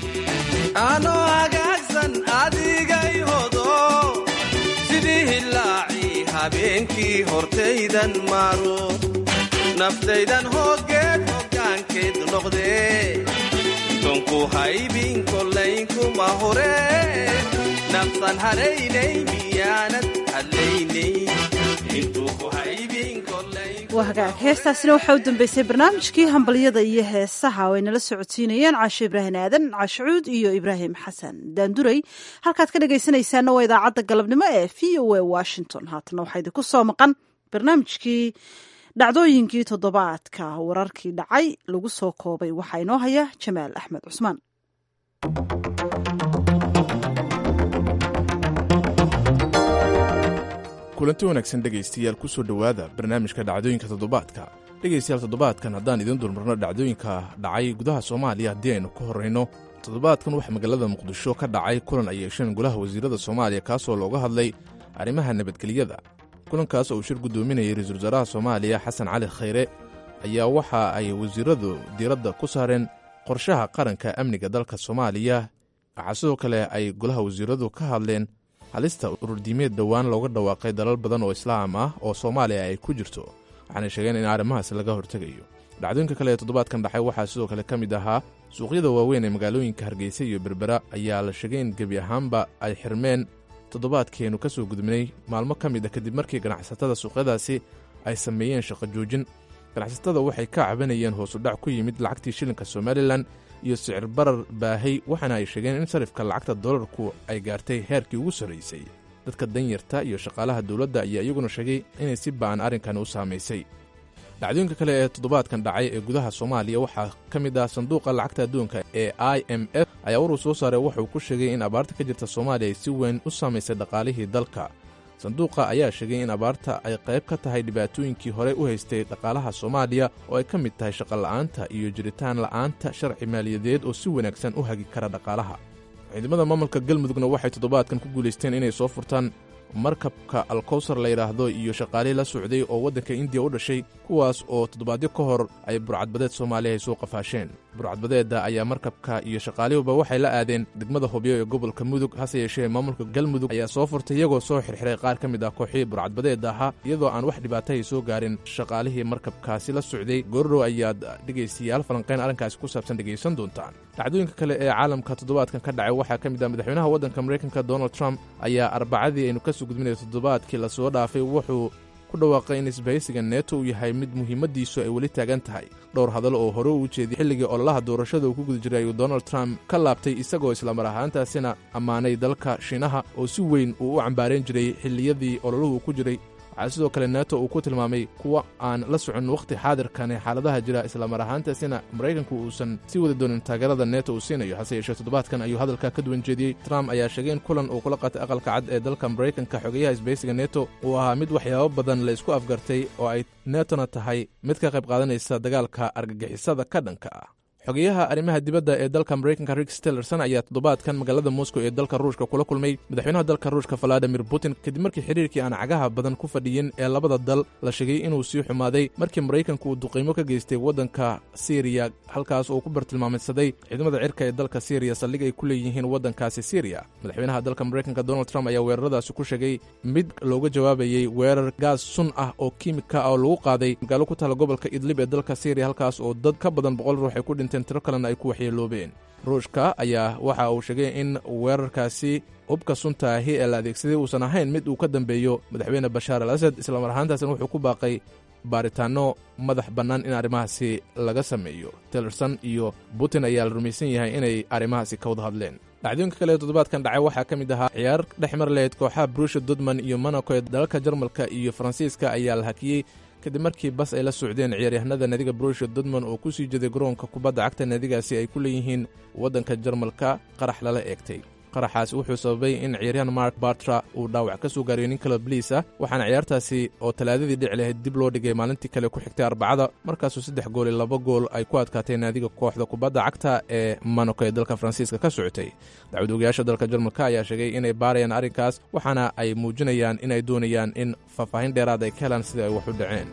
anoo hagaagsan adigay hodo sidii hilaacii habeenkii hortaydan maro naftaydan hoogeed hoggaankeed noqdee donku haybin kolaynkuma hore nafsan haraynay miyaanad hadlaynay intuu ku haybin waa hagaag heestaasina waxaa u dambeysay barnaamijkii hambalyada iyo heesaha oo ay nala socodsiinayeen caasho ibraahim aadan caashucuud iyo ibraahim xasan daanduray halkaad ka dhegaysanaysaana waa idaacadda galabnimo ee v o a washington haatana waxaa idinku soo maqan barnaamijkii dhacdooyinkii toddobaadka wararkii dhacay lagu soo koobay waxaa inoo haya jamaal axmed cusmaan kulanti wanaagsan dhegaystayaal ku soo dhowaada barnaamijka dhacdooyinka toddobaadka dhegaystayaal toddobaadkan haddaan idiin dulmarno dhacdooyinka dhacay gudaha soomaaliya haddii aynu ka horrayno toddobaadkan waxaa magaalada muqdisho ka dhacay kulan ay yeesheen golaha wasiirada soomaaliya kaasoo looga hadlay arrimaha nabadgelyada kulankaas oo uu shir guddoominayay ra-iisul wasaaraha soomaaliya xasan cali khayre ayaa waxa ay wasiiradu diiradda ku saareen qorshaha qaranka amniga dalka soomaaliya waxaa sidoo kale ay golaha wasiiradu ka hadleen halista ururdiimeed dhowaan looga dhawaaqay dalal badan oo islaam ah oo soomaaliya ay ku jirto waxaanay sheegeen in arrimahaas laga hortegayo dhacdooyinka kale ee toddobaadkan dhacay waxaa sidoo kale ka mid ahaa suuqyada waaweyn ee magaalooyinka hargeysa iyo berbera ayaa la sheegay in gebi ahaanba ay xirmeen toddobaadkeenu ka soo gudubnay maalmo ka mid a kadib markii ganacsatada suuqyadaasi ay sameeyeen shaqo joojin ganacsatada waxay ka cabanayeen hoosudhac ku yimid lacagtii shilinka somalilan iyo sicir barar baahay waxaana ay sheegeen in sarifka lacagta dolarku ay gaartay heerkii ugu sarraysay dadka danyarta iyo shaqaalaha dowladda ayaa iyaguna sheegay inay si ba'an arrinkan u saamaysay dhacdooyinka kale ee toddobaadkan dhacay ee gudaha soomaaliya waxaa ka mid ah sanduuqa lacagta adduunka ee i m f ayaa waruu soo saaray wuxuu ku sheegay in abaarta ka jirta soomaaliya ay si weyn u saamaysay dhaqaalihii dalka sanduuqa ayaa sheegay in abaarta ay qayb ka tahay dhibaatooyinkii horey u haystay dhaqaalaha soomaaliya oo ay ka mid tahay shaqola'aanta iyo jiritaan la'aanta sharci maaliyadeed oo si wanaagsan u hagi kara dhaqaalaha ciidamada maamulka galmudugna waxay toddobaadkan ku guulaysteen inay soo furtaan markabka alkowsar la yidhaahdo iyo shaqaalihii la socday oo waddanka indiya u dhashay kuwaas oo toddobaadyo ka hor ay burcadbadeed soomaaliya ay soo qafaasheen burcadbadeedda ayaa markabka iyo shaqaalihuba waxay la aadeen degmada hobyo ee gobolka mudug hase yeeshee maamulka galmudug ayaa soo furtay iyagoo soo xirxiray qaar ka mid ah kooxihii burcadbadeedda ahaa iyadoo aan wax dhibaatahay soo gaarin shaqaalihii markabkaasi la socday goordhow ayaad dhegaystayaal falanqayn arrinkaasi ku saabsan dhegaysan doontaan dhacdooyinka kale ee caalamka toddobaadkan ka dhacay waxaa ka mid ah madaxweynaha waddanka maraykanka donald trump ayaa arbacadii aynu ka soo gudbinaya toddobaadkii lasoo dhaafay wuxuu ku dhawaaqay in isbahaysiga neeto uu yahay mid muhiimaddiisu ay weli taagan tahay dhowr hadal oo hore u jeediyey xilligii ololaha doorashada uu ku guda jiray ayuu donald trump ka laabtay isagoo islamar ahaantaasina ammaanay dalka shiinaha oo si weyn uu u cambaarayn jiray xilliyadii ololuhu ku jiray waxaa sidoo kale neto uu ku tilmaamay kuwa aan la socon wakhti xaadirkan ee xaaladaha jira islamar ahaantaasina maraykanku uusan sii wadi doonin taageerada neto uu siinayo hase yeeshee toddobaadkan ayuu hadalka ka duwan jeediyey trump ayaa sheegay in kulan uu kula qaatay aqalka cad ee dalka maraykanka xogeyaha isbaysiga neto uu ahaa mid waxyaabo badan la isku afgartay oo ay netona tahay mid ka qayb qaadanaysa dagaalka argagixisada ka dhanka ah xogeyaha arrimaha dibadda ee dalka maraykanka rick stillerson ayaa toddobaadkan magaalada moscow ee dalka ruushka kula kulmay madaxweynaha dalka ruushka valadimir putin kadib markii xiriirkii aan cagaha badan ku fadhiyin ee labada dal la sheegay inuu sii xumaaday markii maraykanku uu duqiimo ka geystay waddanka siriya halkaas uu ku bartilmaameedsaday ciidamada cirka ee dalka siriya saldhig ay ku leeyihiin waddankaasi siriya madaxweynaha dalka maraykanka donald trump ayaa weeraradaasi ku sheegay mid looga jawaabayey weerar gaas sun ah oo kiimika ah oo lagu qaaday magaalo ku taala gobolka idlib ee dalka siriya halkaas oo dad ka badan boqol ruux ay ku dhinteen tiro kalena ay ku waxyeeloobeen ruushka ayaa waxa uu sheegay in weerarkaasi hubka sunta ahi ee la adeegsaday uusan ahayn mid uu ka dambeeyo madaxweyne bashaar al asad islamar ahaantaasna wuxuu ku baaqay baaritaanno madax bannaan in arrimahaasi laga sameeyo tillerson iyo putin ayaa la rumaysan yahay inay arrimahaasi ka wada hadleen dhacdooyinka kale ee toddobaadkan dhacay waxaa ka mid ahaa ciyaar dhex mar lahayd kooxaha brusha dudman iyo monaco ee dalalka jarmalka iyo faransiiska ayaa la hakiyey kadib markii bas ay la socdeen ciyaaryahanada naadiga brusha dudman oo ku sii jeeday garoonka kubadda cagta naadigaasi ay ku leeyihiin waddanka jarmalka qarax lala eegtay qaraxaasi wuxuu sababay in ciyaaryahan mark bartra uu dhaawac ka soo gaariyo nin kale bliis ah waxaana ciyaartaasi oo talaadadii dhici lahayd dib loo dhigay maalintii kale ku xigtay arbacada markaasuu saddex gool iyo laba gool ay ku adkaatay naadiga kooxda kubadda cagta ee monaco ee dalka faransiiska ka socotay dacwad ogayaasha dalka jarmalka ayaa sheegay inay baarayaan arrinkaas waxaana ay muujinayaan in ay doonayaan in faahfaahin dheeraad ay ka helaan sida ay wax u dhaceen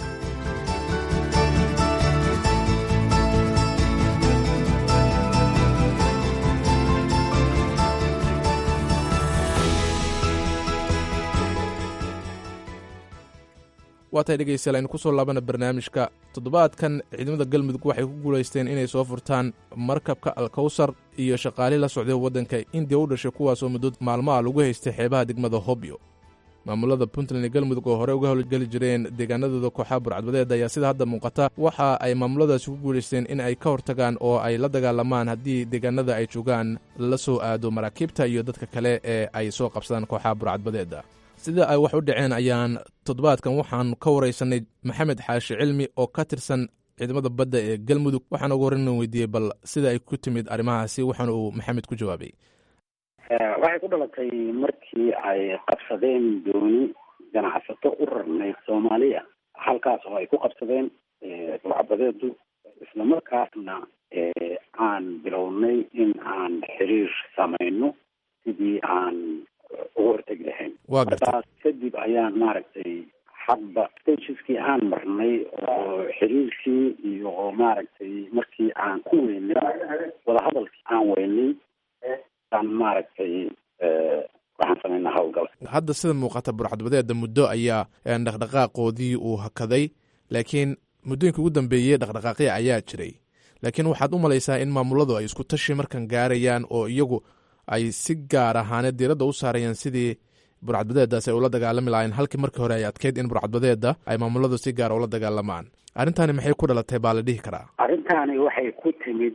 waatay dhegaystayaal aynu ku soo laabana barnaamijka toddobaadkan ciidamada galmudug waxay ku guulaysteen inay soo furtaan markabka alkawsar iyo shaqaali la socday waddanka indiya u dhashay kuwaasoo muddo maalmaha lagu haystay xeebaha degmada hobyo maamulada puntland iyo galmudug oo horey uga howlgeli jireen deegaanadooda kooxaha burcadbadeed ayaa sida hadda muuqata waxa ay maamuladaasi ku guulaysteen in ay ka hortagaan oo ay la dagaalamaan haddii deegaanada ay joogaan la soo aado maraakiibta iyo dadka kale ee ay soo qabsadaan kooxaha burcadbadeeda sida ay wax u dhaceen ayaan toddobaadkan waxaan ka waraysanay maxamed xaashi cilmi oo ka tirsan ciidamada badda ee galmudug waxaan ugu horreyn weydiiyey bal sida ay ku timid arrimahaasi waxaana uu maxamed ku jawaabay waxay ku dhalatay markii ay qabsadeen dooni ganacsato u rarnayd soomaaliya halkaas oo ay ku qabsadeen burcabadeedu islamarkaasna aan bilownay in aan xiriir samayno sidii aan uga hortegi lahayn markaas kadib ayaan maaragtay hadba stageskii aan marnay oo xiriirkii iyo maaragtay markii aan ku weynay wadahadalkii aan weynay aan maaragtay waxaan samaynaa howlgal hadda sida muuqata burcadbadeeda muddo ayaa dhaqdhaqaaqoodii uu hakaday laakiin muddooyinka ugu dambeeyey dhaqdhaqaaqya ayaa jiray laakiin waxaad u malaysaa in maamuladu ay isku tashi markan gaarayaan oo iyagu ay si gaar ahaaneed diiradda u saarayaan sidii burcadbadeedaas ay ula dagaalami lahaayeen halkii markii hore ay adkeyd in burcadbadeeda ay maamuladu si gaara ula dagaalamaan arrintani maxay ku dhalatay baa la dhihi karaa arrintaani waxay ku timid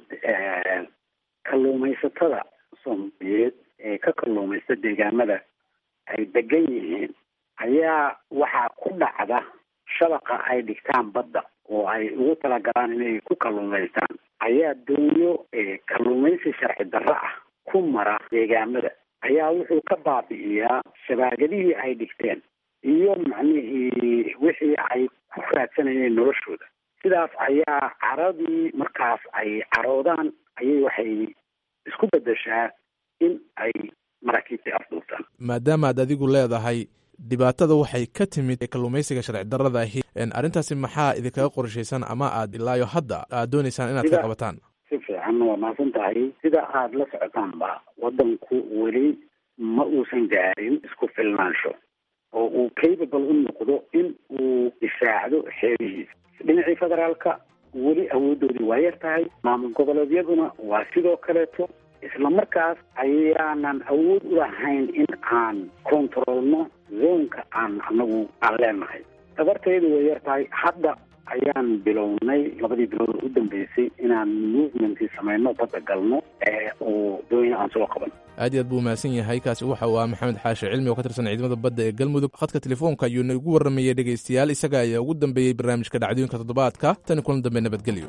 kalluumaysatada soomaaliyeed ee ka kalluumaysta deegaamada ay degan yihiin ayaa waxaa ku dhacda shabaqa ay dhigtaan badda oo ay ugu talagalaan inay ku kalluumaystaan ayaa doonyo kalluumaysi sharci darro ah ku mara deegaamada ayaa wuxuu ka baabi'iyaa shabaagadihii ay dhigteen iyo macnihii wixii ay ku raadsanayeen noloshooda sidaas ayaa caradii markaas ay caroodaan ayay waxay isku bedeshaa in ay maraakiibtii afduubtaan maadaama aad adigu leedahay dhibaatada waxay ka timid kalluumaysiga sharci darrada ahi arrintaasi maxaa idinkaga qorshaysan ama aad ilaayo hadda aad doonaysaan inaad ka qabataan si fiican waa mahadsan tahay sida aada la socotaanba waddanku weli ma uusan gaarin isku filnaansho oo uu capable u noqdo in uu difaacdo xeerihiisa dhinacii federaalka weli awooddoodii waa yar tahay maamul goboleedyaduna waa sidoo kaleeto isla markaas ayaanan awood u lahayn in aan kontaroolno zoonka aan anagu aan leenahay tabarteedu way yar tahay hadda ayaan bilownay labadii bilood u dambeysay inaan movementkii samayno badda galno oo dooyin aan soo qaban aad iyo aad buu mahadsan yahay kaasi waxa uu ah maxamed xaashi cilmi oo ka tirsan ciidamada badda ee galmudug khadka telefoonka ayuu nagu warramayey dhegaystayaal isaga ayaa ugu dambeeyey barnaamijka dhacdooyinka toddobaadka tani kulan dambe nabadgelyo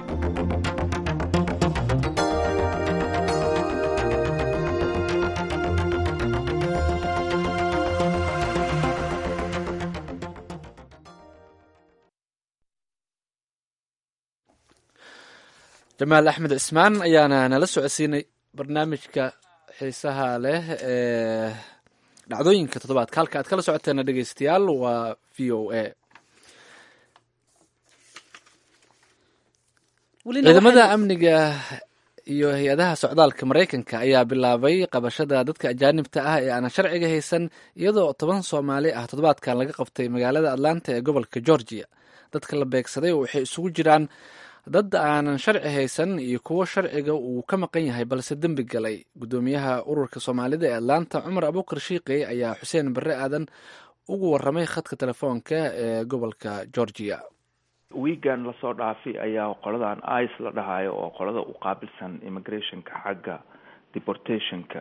jamaal axmed cismaan ayaana nala socodsiinay barnaamijka xiisaha leh ee dhacdooyinka toddobaadka halka aad kala socoteena dhegeystayaal waa v o a ciidamada amniga iyo hay-adaha socdaalka maraykanka ayaa bilaabay qabashada dadka ajaanibta ah ee aanan sharciga haysan iyadoo toban soomaali ah toddobaadkan laga qabtay magaalada atlanta ee gobolka georgia dadka la beegsaday waxay isugu jiraan dad aanan sharci haysan iyo kuwo sharciga uu ka maqan yahay balse dembi galay guddoomiyaha ururka soomaalida ee atlanta cumar abuukar shiiqey ayaa xuseen barre aadan ugu waramay khadka telefoonka ee gobolka georgia wiigan lasoo dhaafay ayaa qoladan ice la dhahayo oo qolada u qaabilsan immigrationka xagga deportationka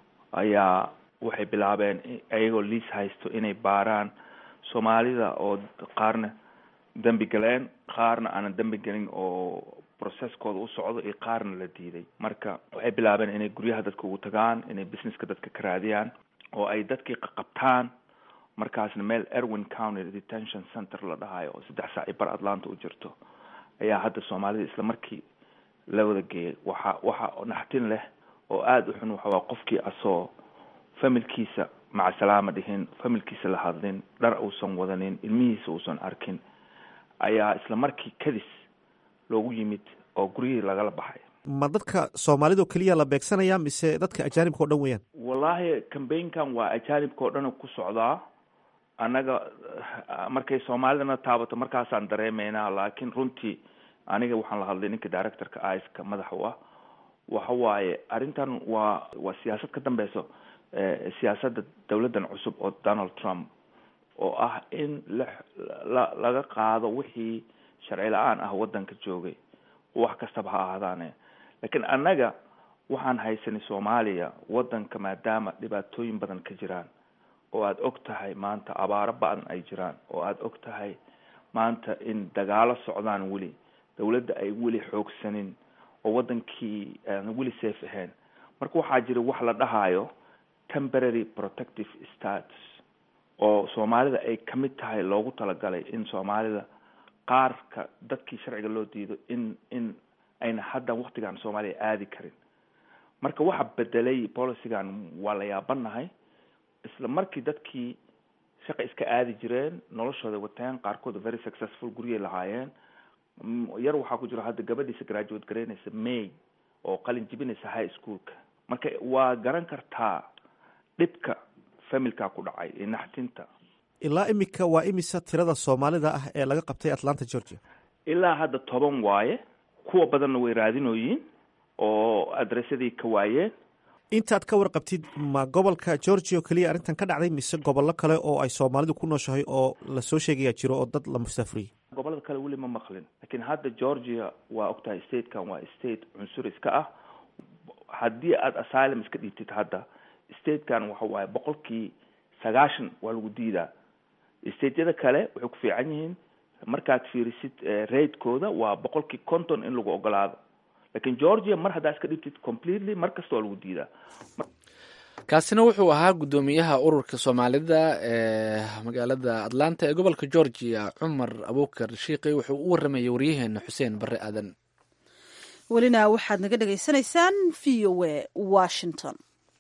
ayaa waxay bilaabeen ayagoo liis haysto inay baaraan soomaalida oo qaarna dembi galeen qaarna aanan dembi gelin oo processkooda u socdo iyo qaarna la diiday marka waxay bilaabeen inay guryaha dadka ugu tagaan inay businesska dadka ka raadiyaan oo ay dadkii qaqabtaan markaasna meel erwin county detention center la dhahayo oo saddex saac i bar atlanta u jirto ayaa hadda soomaalida isla markii la wada geeyay waxa waxa naxtin leh oo aada u xun waxawaa qofkii asoo familkiisa maca salaama dhihin familkiisa la hadlin dhar uusan wadanin ilmihiisa uusan arkin ayaa isla markii kadis loogu yimid oo guryihii lagala baxay ma dadka soomaalida oo keliya la beegsanaya mise dadka ajaanibka o dhan weeyaan wallaahi cambaynkan waa ajaanibka oo dhan ku socdaa annaga markay soomaalidana taabato markaasaan dareemeynaa laakiin runtii aniga waxaan la hadlay ninka directorka iska madax u ah waxa waaye arrintan waa waa siyaasad ka dambeyso siyaasadda dowladdan cusub oo donald trump oo ah in la la laga qaado wixii sharci la-aan ah waddanka joogay wax kastaba ha ahaadaane laakiin annaga waxaan haysanay soomaaliya waddanka maadaama dhibaatooyin badan ka jiraan oo aada og tahay maanta abaaro ba-an ay jiraan oo aada og tahay maanta in dagaalo socdaan weli dowladda ay weli xoogsanin oo waddankii aan weli safe ahayn marka waxaa jira wax la dhahayo temporary protective status oo soomaalida ay kamid tahay loogu talagalay in soomaalida qaarka dadkii sharciga loo diido in in ayna hadda waktigan soomaaliya aadi karin marka waxa bedelay policygan waa la yaabanahay isla markii dadkii shaqa iska aadi jireen noloshooda wateen qaarkood very successful guryay lahaayeen yar waxaa ku jiro hadda gabadhiisa graduate garaynaysa may oo qalin jibinaysa high schoolka marka waa garan kartaa dhibka familka ku dhacay ee naxtinta ilaa imika waa imisa tirada soomaalida ah ee laga qabtay atlanta georgia ilaa hadda toban waaye kuwa badanna way raadinooyiin oo adressadii ka waayeen intaad ka warqabtid ma gobolka georgia oo keliya arrintan ka dhacday mise gobollo kale oo ay soomaalidu ku nooshahay oo lasoo sheegaya jiro oo dad la musaafuriyey gobollada kale weli ma maqlin laakiin hadda georgia waa ogtahay statekan waa state cunsur iska ah haddii aada asylum iska dhiibtid hadda statekan waxa waaye boqolkii sagaashan waa lagu diidaa stateyada kale waxay ku fiican yihiin markaad fiirisid raidkooda waa boqolkii conton in lagu ogolaado lakin georgia mar haddaa iska dhibtid completely mar kasta waa lagu diidaa kaasina wuxuu ahaa guddoomiyaha ururka soomaalida ee magaalada atlanta ee gobolka georgia cumar abuukar shiiqi wuxuu u waramayay waryaheena xuseen barre aadan welina waxaad naga dhagaysanaysaan v o a washington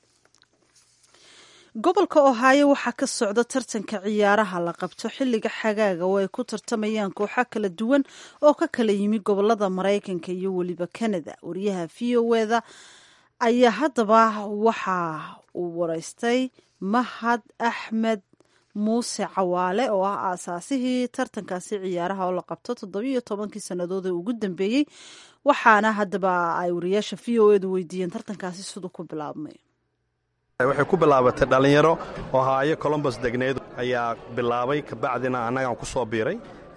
gobolka ohaayo waxaa ka socda tartanka ciyaaraha la qabto xilliga xagaaga oo ay ku tartamayaan kooxo kala duwan oo ka kala yimi gobolada maraykanka iyo weliba canada wariyaha v o eda ayaa haddaba waxa uu wareystay mahad axmed muuse cawaale oo ah aasaasihii tartankaasi ciyaaraha oo la qabto toddobiiyo tobankii sannadood ee ugu dambeeyey waxaana haddaba ay wariyaasha v o edu weydiiyeen tartankaasi siduu ku bilaabmay waxay ku bilaabatay dhallinyaro oo haayo colombos degneed ayaa bilaabay kabacdina annagaan ku soo biiray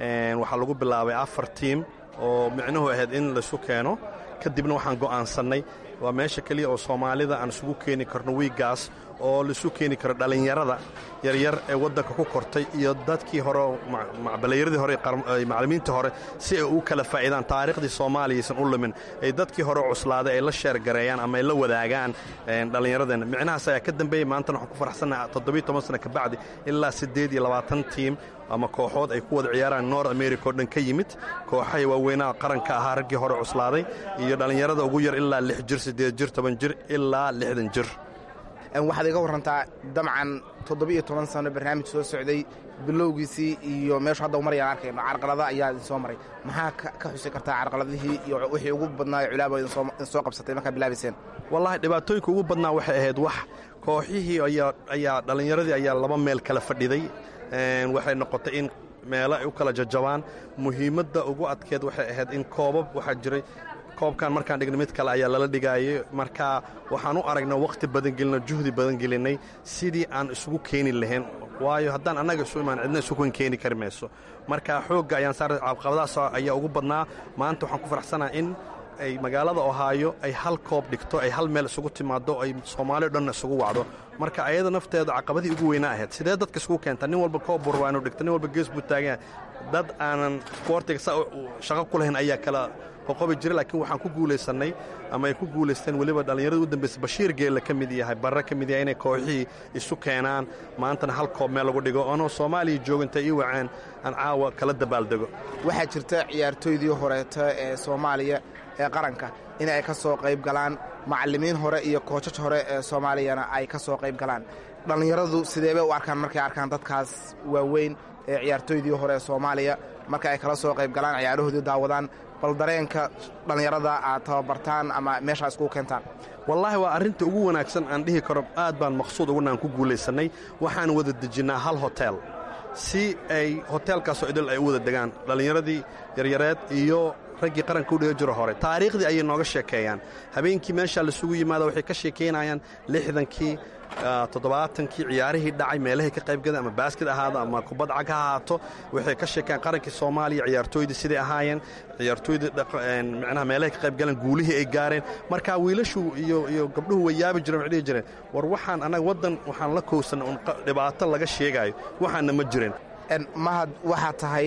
waxaa lagu bilaabay afar tiim oo micnuhu ahayd in laisu keeno kadibna waxaan go'aansannay waa meesha keliya oo soomaalida aan isugu keeni karno wiiggaas oo laisu keeni karo dhallinyarada yaryar ee waddanka ku kortay iyo dadkii hore balayradii hore macallimiintii hore si ay u kala faa'iidaan taariikhdii soomaaliyaysan u lumin ay dadkii hore cuslaaday ay la sheergareeyaan ama ay la wadaagaan dhallinyaradeenna micnahaas ayaa ka dambeeyey maantana waxaan ku faraxsannaha toddobiyo toban sana kabacdi ilaa siddeed iyo labaatan tiim ama kooxood ay ku wada ciyaaraan nord america oo dhan ka yimid kooxahay waaweynaha qaranka ahaa raggii hore cuslaaday iyo dhallinyarada ugu yar ilaa lix jir siddeed jir toban jir ilaa lixdan jir waxaad iga warrantaa dabcan toddobiiyo toban sano barnaamij soo socday bilowgiisii iyo meeshu hadda marayaan arkayno carqalada ayaa idin soo maray maxaa ka xusi kartaa carqaladihii iyo wixii ugu badnaa culaaba idin soo qabsatay markaa bilaabayseen wallaahi dhibaatooyinka ugu badnaa waxay ahayd wax kooxihii ayaa dhallinyaradii ayaa laba meel kala fadhiday waxay noqotay in meelo ay u kala jajabaan muhiimadda ugu adkeed waxay ahayd in koobab waxaa jiray koobkan markaan dhignay mid kale ayaa lala dhigaayay marka waxaan u aragnay wakhti badan gelinay juhdi badan gelinay sidii aan isugu keeni lahayn waayo haddaan annaga isu imaan cidna isugu keeni kari mayso marka xoogga ayaan saaray caqabadaas ayaa ugu badnaa maanta waxaan ku faraxsanaha in ay magaalada ohaayo ay hal koob dhigto ay hal meel isugu timaado ay soomaali o dhanna isugu wacdo marka ayada nafteeda caqabadii ugu weynaa ahayd sidee dadka isugu keenta nin walba koob burwaa inuu dhigto nin walba gees buu taagan dad aanan isboortiga sa shaqo ku lahayn ayaa kala qoqobi jira laakiin waxaan ku guulaysannay ama ay ku guulaysteen weliba dhallinyarada u dambaysa bashiir geella ka mid yahay barre ka mid yahay inay kooxihii isu keenaan maantana hal koob meel lagu dhigo oonoo soomaaliya jooginta ii waceen aan caawa kala dabaaldego waxaa jirta ciyaartooydii horeeta ee soomaaliya ee qaranka in ay ka soo qayb galaan macallimiin hore iyo koojaj hore ee soomaaliyana ay ka soo qayb galaan dhallinyaradu sideebay u arkaan markay arkaan dadkaas waaweyn ee ciyaartooydii hore ee soomaaliya marka ay kala soo qayb galaan ciyaarahoodii daawadaan bal dareenka dhallinyarada aad tababartaan ama meeshaa iskugu keentaan wallaahi waa arrinta ugu wanaagsan aan dhihi karo aad baan maqsuud ugunaan ku guulaysannay waxaan wada dejinnaa hal hotel si ay hoteelkaasoo idil ay u wada degaan dhallinyaradii yaryareed iyo raggii qaranka u dhiga jiro hore taariikhdii ayay nooga sheekeeyaan habeenkii meeshaa laisugu yimaada waxay ka sheekaynayaan lixdankii toddobaatankii ciyaarihii dhacay meelahay ka qaybgaleen ama baaskid ahaado ama kubad cag ha ahaato waxay ka sheekeen qarankii soomaaliya ciyaartooydii siday ahaayeen ciyaartooydii micnaha meelahay ka qaybgaleen guulihii ay gaareen marka wiilashu iyo iyo gabdhuhu way yaabi jireen waxay dhihi jireen war waxaan annaga waddan waxaan la kowsanay un dhibaato laga sheegaayo waxaanna ma jireen mahad waxaa tahay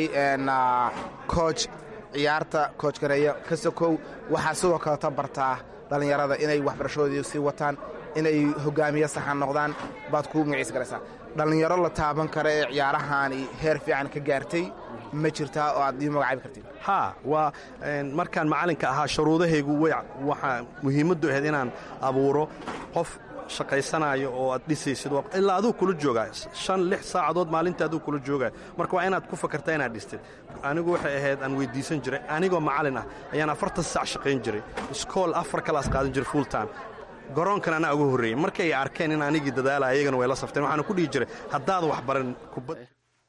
cooj ciyaarta kooj gareeya ka sokow waxaa sidoo kaleta bartaa dhallinyarada inay waxbarashadoodii sii wataan inay hogaamiye saxan noqdaan baad kuu magaciis garaysaa dhallinyaro la taaban kara ee ciyaarahaani heer fiican ka gaartay ma jirtaa oo aad ii magacaabi kartid haa waa markaan macallinka ahaa shuruudahaygu way waxaa muhiimaddu ahayd inaan abuuro qof shaqaysanaayo oo aad dhisaysid ilaa aduu kula joogaa shan lix saacadood maalinta aduu kula joogaa marka waa inaad ku fakartaa inaad dhistid anigu waxay ahayd aan weyddiisan jiray anigoo macallin ah ayaan afartan saac shaqayn jiray iskool afar kalaas qaadan jiray full time garoonkan anaa uga horreeyey markay arkeen in anigii dadaala ayagana way la safteen waxaana ku dhihi jiray haddaad wax baran kubad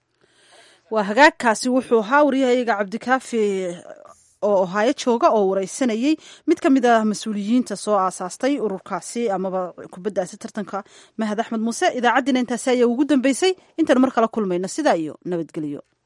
waa hagaagkaasi wuxuu ahaa waryahayaga cabdikaafi oo ohaayo jooga oo wareysanayey mid ka mid ah mas-uuliyiinta soo aasaastay ururkaasi amaba kubaddaasi tartanka mahad axmed muuse idaacaddiina intaasi ayaa ugu dambeysay intaan mar kala kulmayno sidaa iyo nabadgelyo